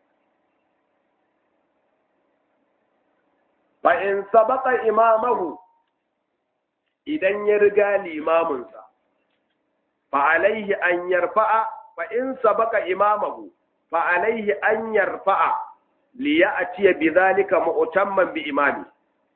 fa in sabaqa imamahu idan ya riga limaminsa fa alaihi an yarfa'a fa in sabaqa imamahu fa alaihi an yarfa'a li ya'tiya bidhalika mu'tamman bi imami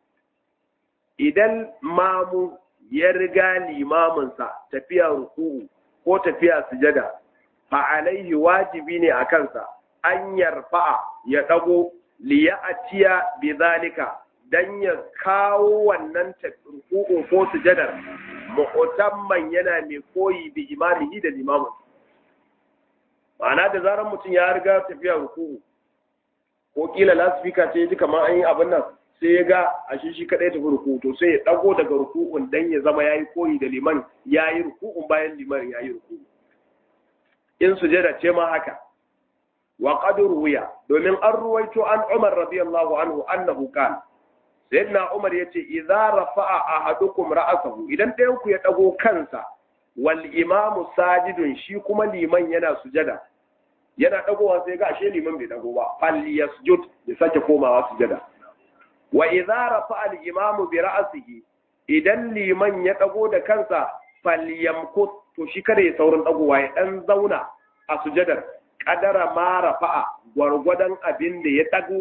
idan mamu ya riga limaminsa tafiya ruku'u ko tafiya sujada fa alaihi wajibi ne a kansa an yarfa'a ya dago li ya'tiya bidhalika dan ya kawo wannan ruku'u ko sujadar mu'tamman yana mai koyi bi imamihi da limamin ma'ana da zarar mutum ya riga tafiya ruku'u ko kila lasfika ce ji kamar an yi abin nan sai ya ga a shi shi kadai tafi ruku'u to sai ya dago daga ruku'un dan ya zama yayi koyi da liman yayi ruku'un bayan liman yayi ruku'u in sujada ce ma haka wa qad ruwiya domin an ruwaito an Umar radiyallahu anhu annahu qala sayyidina Umar yace idza rafa'a ahadukum ra'sahu idan ɗayan ku ya dago kansa wal imamu sajidun shi kuma liman yana sujada yana dagowa sai ga ashe liman bai dago ba fal yasjud ya sake komawa sujada wa idza rafa'a al imamu bi ra'sihi idan liman ya dago da kansa fal yamkut to shi kada ya saurin dagowa ya dan zauna a sujadar kadara ma rafa'a gwargwadon abin da ya dago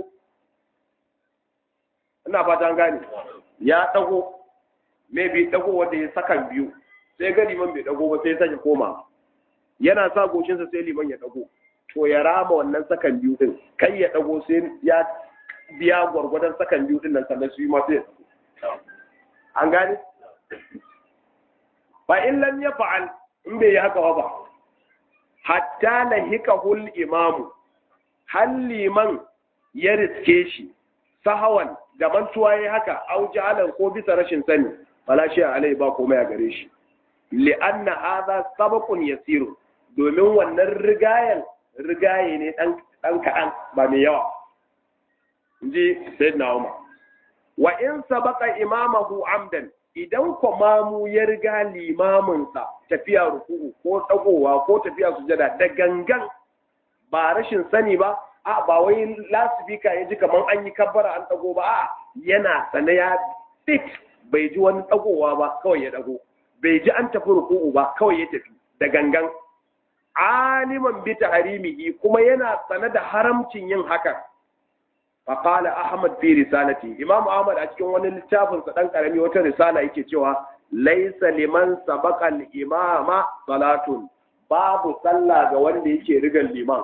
ina fata gane ya dago me bai dago wanda ya sakan biyu sai ga liman bai dago ba sai ya sake koma yana sa goshinsa sai liman ya dago to ya rama wannan sakan biyu din kai ya dago sai ya biya gwargwadon sakan biyu din nan sannan su yi ma sai an gane fa in lam yaf'al in bai yi haka ba hatta lahikahul imamu hal liman ya riske shi sahawan da mantuwa yayi haka au jahalan ko bisa rashin sani fala shi alai ba komai a gare shi li'anna hadha sabaqun yasiru domin wannan rigayen rigaye ne dan dan kadan ba mai yawa inji sayyidina Umar wa in sabaqa imamahu amdan idan mamu ya riga limaminsa tafiya ruku'u ko tsagowa ko tafiya sujada da gangan ba rashin sani ba a ba wai lasifika ya ji kamar an yi kabbara an tsago ba a yana sane ya fit bai ji wani tsagowa ba kawai ya dago bai ji an tafi ruku'u ba kawai ya tafi da gangan aliman bi tahrimihi kuma yana sane da haramcin yin hakan فقال أحمد في رسالته إمام أحمد أتكلم عن الكتاب سدان كرمي وتا رسالة yake cewa ليس لمن سبق الإمام صلاة babu sallah ga wanda yake rigan liman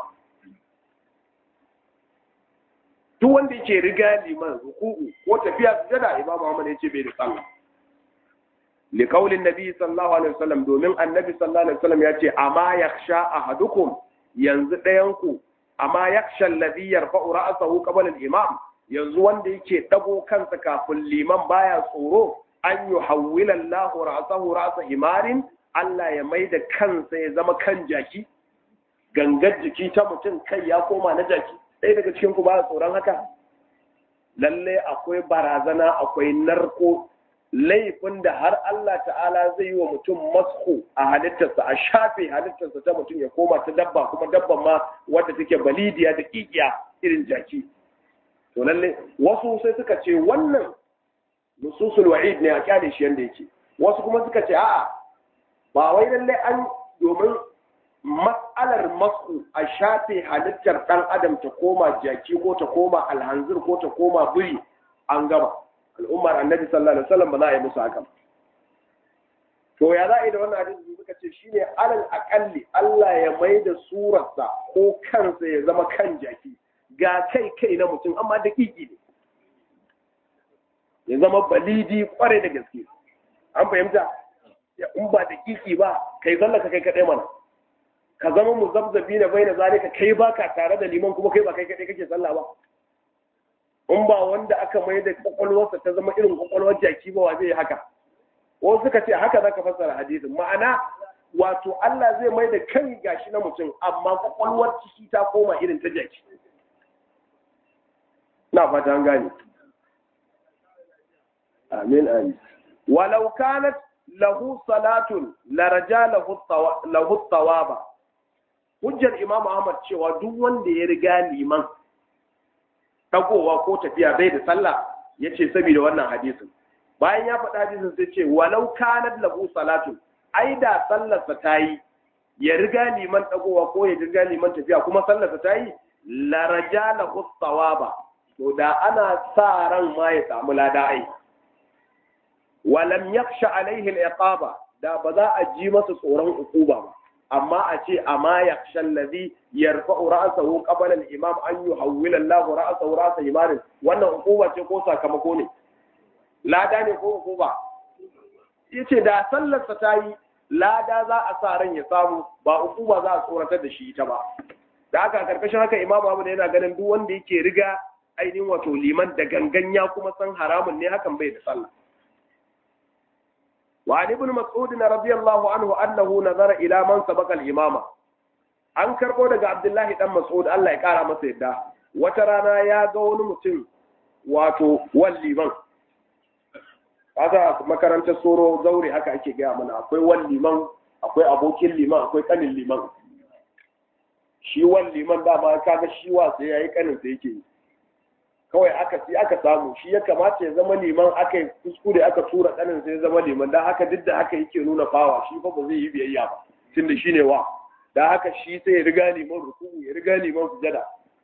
duk wanda yake riga liman ruku'u ko tafiya sujada Imam Muhammad yace bai da sallah li qaulin nabi sallallahu alaihi wasallam domin annabi sallallahu alaihi wasallam yace amma yakhsha ahadukum yanzu ɗayan ku amma yakhsha alladhi yarfa'u ra'sahu qabla al-imam yanzu wanda yake dago kansa kafin liman baya tsoro an yuhawwila Allahu ra'sahu ra'sa himarin Allah ya maida kansa ya zama kan jaki gangar jiki ta mutum kai ya koma na jaki ɗaya daga cikin ku ba tsoron haka lalle akwai barazana akwai narko laifin da har Allah ta'ala zai yi wa mutum masku a halittarsa a shafe halittarsa ta mutum ya koma ta dabba kuma dabban ma wadda take balidiya da kikiya irin jaki to lalle wasu sai suka ce wannan nususul wa'id ne a kyale shi yanda yake wasu kuma suka ce a'a ba wai lalle an domin matsalar masku a shafe halittar dan adam ta koma jaki ko ta koma alhanzir ko ta koma biri an gama al'ummar annabi sallallahu alaihi wasallam ba za a yi musu haka to ya za a yi da wannan hadisi suka ce shine alal akalli Allah ya mai da surarsa ko kansa ya zama kan jaki ga kai kai na mutum amma da kiki ne ya zama balidi kware da gaske an fahimta ya in ba da kiki ba kai zallaka kai kadai mana ka zama muzabzabi na bai na zalika kai baka tare da liman kuma kai ba kai kadai kake sallah ba in ba wanda aka mai da kwakwalwarsa ta zama irin kwakwalwar jaki ba wa zai yi haka wasu suka ce haka zaka fassara hadisin ma'ana wato Allah zai mai da kan gashi na mutum amma kwakwalwar ciki ta koma irin ta jaki na fata an gane amin amin walau kanat lahu salatun laraja lahu tawaba hujjar imam ahmad cewa duk wanda ya riga liman dagowa ko tafiya bai da sallah yace saboda wannan hadisin bayan ya faɗa hadisin sai ce walau kanat lahu salatu ai da sallarsa ta yi ya riga liman dagowa ko ya riga liman tafiya kuma sallarsa ta yi la rajala thawaba to da ana sa ran ma ya samu lada ai walam yakhsha alaihi al-iqaba da ba za a ji masa tsoron ukuba ba amma a ce amma yakhsha alladhi yarfa'u ra'sahu qabla al-imam an yuhawwila Allahu ra'sahu ra'sa imanin wannan ukuba ce ko sakamako ne lada ne ko ukuba yace da sallarsa ta yi lada za a sa ran ya samu ba ukuba za a tsoratar da shi ita ba da haka karkashin haka imamu Ahmad yana ganin duk wanda yake riga ainihin wato liman da gangan ya kuma san haramun ne hakan bai da sallah وعن ابن مسعود رضي الله عنه أنه نظر إلى من سبق الإمامة an karɓo daga Abdullahi dan Mas'ud Allah ya ƙara masa yadda wata rana ya ga wani mutum wato wan liman kaga makarantar soro zaure haka ake gaya mana akwai wan liman akwai abokin liman akwai kanin liman shi wan liman dama kaga shi wa sai yayi kanin sai yake kawai aka ci aka samu shi ya kamata ya zama liman aka yi kuskure aka tura kanin sai ya zama liman dan haka duk da haka yake nuna fawa shi fa ba zai yi biyayya ba tunda shine wa da haka shi sai ya riga liman ruku'u ya riga liman sujada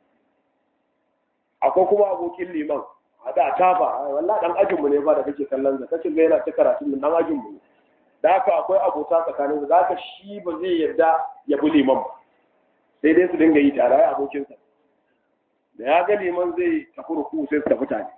akwai kuma abokin liman a da tafa wallah dan ajinmu ne ba da kake kallon sa kace ga yana ta karatu min dan ajinmu ne da haka akwai abota tsakanin su da haka shi ba zai yarda ya bi liman ba sai dai su dinga yi tare ai abokin sa da ya ga liman zai tafi ruku sai su tafi tare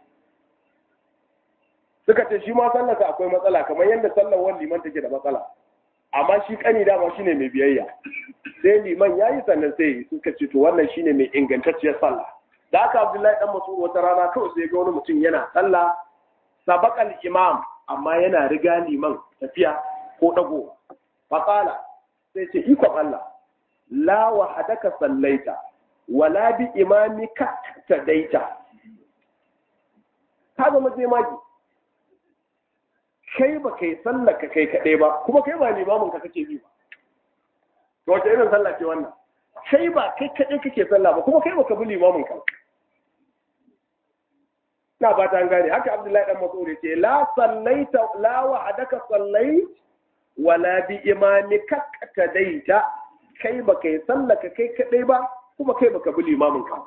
suka ce shi ma sallarsa akwai matsala kamar yadda sallar wani liman take da matsala amma shi kani dama shine mai biyayya sai liman yayi sannan sai suka ce to wannan shine mai ingantacciyar sallah da haka abdullahi dan mas'ud wata rana kawai sai ga wani mutum yana sallah sabaqal imam amma yana riga liman tafiya ko dago faqala sai ce iko Allah la wahadaka sallaita wala bi imamika tadaita ka zama sai maki kai ba kai sallar ka kai kaɗai ba kuma kai ba limamin ka kake bi ba to wace irin sallah ce wannan kai ba kai kaɗai kake sallah ba kuma kai ba ka bi limamin ka na ba ta gane haka abdullahi dan mas'ud ce la sallaita la wahadaka sallait wala bi imamika tadaita kai ba kai sallah ka kai kaɗai ba kuma kai ba ka bi limamin ka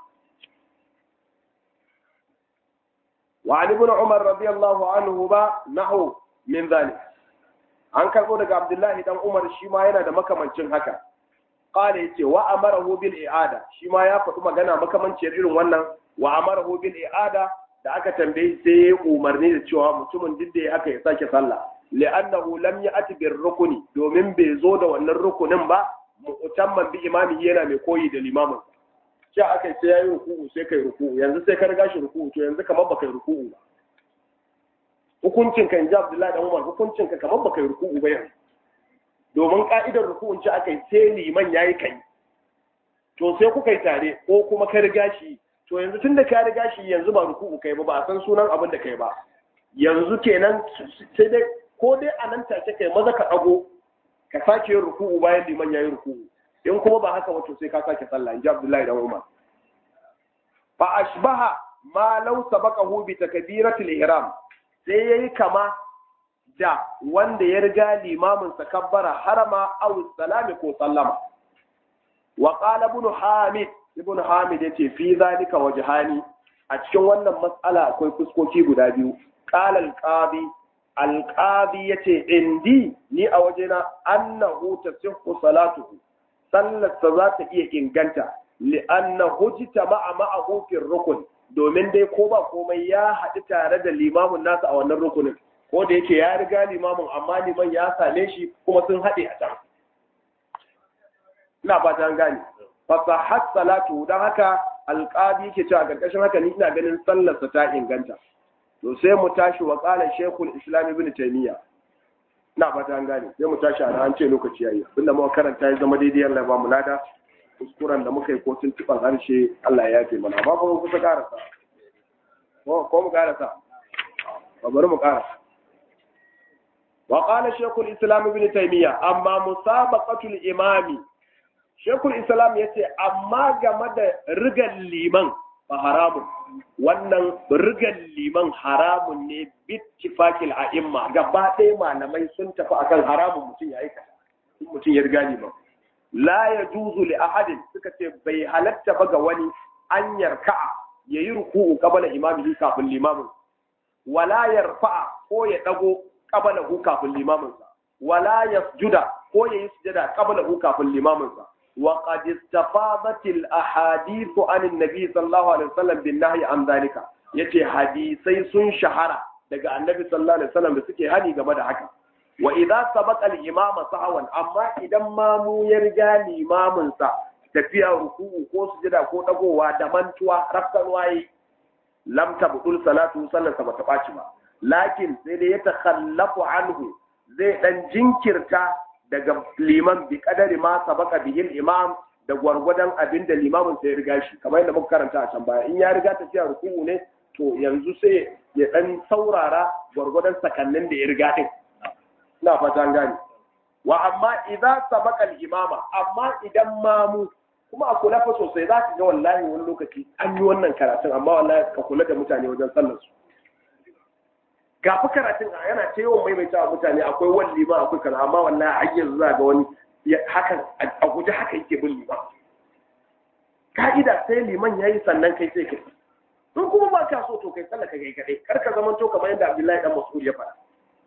وعن ابن عمر رضي الله عنهما نحو min zalik an karbo daga abdullahi dan umar shi ma yana da makamancin haka qala yace wa amarahu bil i'ada shi ma ya faɗi magana makamancin irin wannan wa amarahu bil i'ada da aka tambaye sai ya umarni da cewa mutumin duk da ya aka ya sake sallah li'annahu lam ya'ti bir rukuni domin bai zo da wannan rukunin ba mu'tamman bi imamihi yana mai koyi da limamin sai aka sai yayi ruku'u sai kai ruku'u yanzu sai ka riga shi ruku'u to yanzu kamar baka yi ruku'u ba hukuncin ka inji Abdullahi dan Umar hukuncin ka kamar baka yi ruku'u ba yanzu domin ka'idar ruku'un ci aka yi sai liman yayi kai to sai kuka yi tare ko kuma ka riga shi to yanzu tunda ka riga shi yanzu ba ruku'u kai ba ba a san sunan abin da kai ba yanzu kenan sai dai ko dai a nan take kai maza ka dago ka sake yin ruku'u bayan liman yayi ruku'u in kuma ba haka wato sai ka sake sallah inji Abdullahi dan Umar fa ashbaha ma law sabaqahu bi takbiratil ihram sai ya yi kama da wanda ya riga limamin sa kabbara harama aw salami ko sallama wa qala ibn hamid ibn hamid yace fi zalika wajhani a cikin wannan matsala akwai fuskoki guda biyu qala al-qadi al-qadi yace indi ni a wajena annahu tasihhu salatuhu sallarsa za ta iya inganta li'annahu jitama'a ma'ahu fi rukun domin dai ko ba komai ya haɗu tare da limamin nasa a wannan rukunin ko da yake ya riga limamin amma liman ya same shi kuma sun haɗe a can ina ba ta gane fasahat salatu don haka alƙadi yake cewa ƙarƙashin haka ni ina ganin sallarsa ta inganta to sai mu tashi wa qala shaykhul islam ibn taymiya ina ba ta gane sai mu tashi a an ce lokaci yayi abinda muka karanta ya zama daidai Allah ya ba mu lada kuskuren da muka yi ko tuntuɓar harshe Allah ya yafe mana amma kuma kusa karasa ko mu karasa ba bari mu karasa wa qala shaykhul islam ibn taymiya amma musabaqatul imami shaykhul islam yace amma game da rigan liman ba haramun wannan rigan liman haramun ne bittifakil a'imma gaba ɗaya malamai sun tafi akan haramun mutum ya aikata mutum ya riga liman la ya juzu li ahadin suka ce bai halatta ba ga wani an yarka'a ya yi ruku'u qabala imamihi kafin limamin wala yarfa'a ko ya dago qabala hu kafin limamin sa wala yasjuda ko ya yi sujada qabala hu kafin limamin sa wa qad istafadat al ahadith an annabi sallallahu alaihi wasallam bin nahyi an zalika yace hadisai sun shahara daga annabi sallallahu alaihi wasallam da suke hani game da haka wa idza sabaqa al-imama sahwan amma idan mamu ya riga limamin sa tafiya ruku'u ko sujada ko dagowa da mantuwa rafkan waye lam tabdul salatu sallarsa bata baci ba lakin sai dai ya takhallafu anhu zai dan jinkirta daga liman bi kadari ma sabaka bihi imam da gwargwadon abin da limamin sai ya riga shi kamar yadda muka karanta a can baya in ya riga tafiya ruku'u ne to yanzu sai ya dan saurara gwargwadon sakannin da ya riga din ina fata an gane wa amma idza sabaqa al-imama amma idan mamu kuma a kula fa sosai za ka ga wallahi wani lokaci an yi wannan karatun amma wallahi ka kula da mutane wajen sallar su ga fa karatun yana ta yawan maimaita wa mutane akwai wani liman akwai kaza amma wallahi har yanzu za ga wani hakan a guje haka yake bin liman ka'ida sai liman yayi sannan kai sai kai in kuma ba ka so to kai sallah ka kai kadai kar ka zamanto kamar yadda Abdullahi dan Mas'ud ya faɗa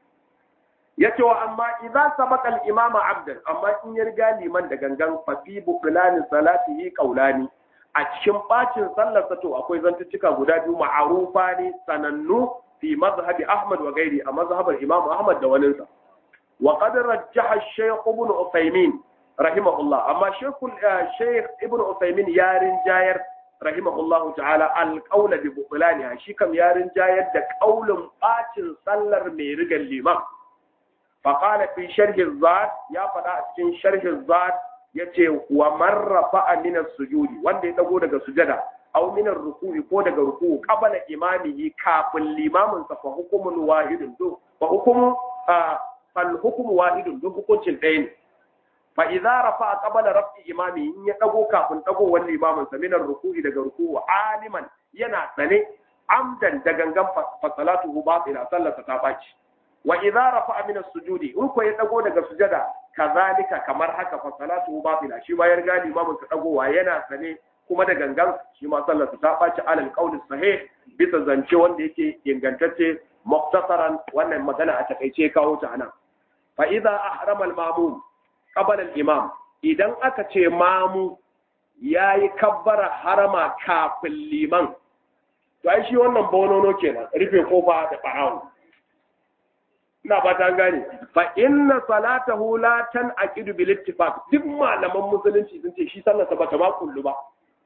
yace wa amma idza sabaqa al-imam abdan amma in ya riga liman da gangan fa fi buqlani salatihi qawlani a cikin bacin sallar sa to akwai zantuttuka guda biyu ma'arufa ne sanannu fi mazhabi ahmad wa gairi a mazhabar imam ahmad da waninsa wa qad rajjaha shaykh ibn usaymin rahimahullah amma shaykh shaykh ibn usaymin ya rinjayar rahimahullahu ta'ala al-qawla bi butlaniha shi kam ya rinjayar da qaulin bacin sallar mai rigar liman fa qala fi sharhi zat ya faɗa a cikin sharhi zat yace wa marrafa min as-sujudi wanda ya dago daga sujada aw min ar-ruku'i ko daga ruku'u qabala imamihi kafin limamin sa fa hukumun wahidun do fa hukumu fal hukmu wahidun do hukuncin ɗaya ne fa idza rafa'a qabala raf'i imami in ya dago kafin dagowar limamin sa min ar-ruku'i daga ruku'u aliman yana sane amdan da gangan fa salatuhu batila sallarsa ta baci wa idza rafa'a min as-sujudi in ko ya dago daga sujada kazalika kamar haka fa salatuhu batila shi ma ya riga limamin sa dagowa yana sane kuma da gangan shi ma sallarsa ta baci alal qawli sahih bisa zance wanda yake ingantacce muktasaran wannan magana a takaice kawo ta anan fa idza ahrama al-mamum qabala al-imam idan aka ce mamu yayi kabbara harama kafin liman to ai shi wannan bonono kenan rufe kofa da barawo ina ba ta gane fa inna salatahu la tanqidu bil ittifaq duk malaman musulunci sun ce shi sallarsa ba ta ma kullu ba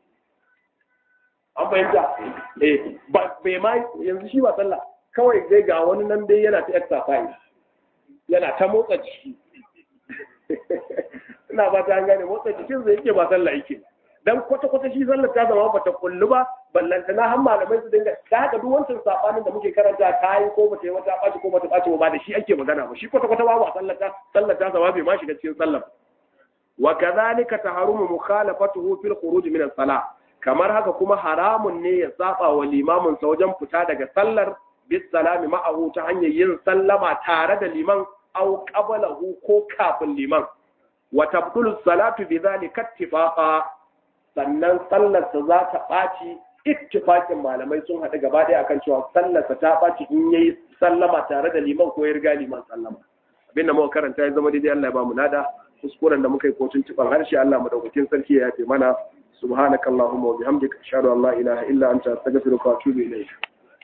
an fahimta eh ba bai ma yanzu shi ba sallah kawai dai ga wani nan dai yana ta exercise yana ta motsa jiki ina ba ta gane motsa jikin zai yake ba sallah yake dan kwata kwata shi sallar ta zama bata kullu ba ballanta na har malamai su dinga ta haka duk wancan sabanin da muke karanta ta yi ko bata yi wata ɓaci ko bata ɓaci ba da shi ake magana ba shi kwata kwata babu a sallar ta sallar ta zama bai ma shiga cikin sallar wa kadhalika taharumu mukhalafatuhu fil khuruj min as-salah kamar haka kuma haramun ne ya saba wa limamin sa wajen fita daga sallar bis salami ma'ahu ta hanyar yin sallama tare da liman aw qablahu ko kafin liman wa tabtulu salatu bi dhalika ittifaqa sannan sallarsa za ta ɓaci ittifakin malamai sun haɗu gaba ɗaya akan cewa sallarsa ta ɓaci in yayi sallama tare da liman ko ya riga liman sallama abin da muka karanta ya zama daidai Allah ya ba mu nada kuskuren da muka yi kotun tuban harshe Allah madaukakin sarki ya yafe mana subhanakallahumma wa bihamdika ashhadu an la ilaha illa anta astaghfiruka wa atubu ilayk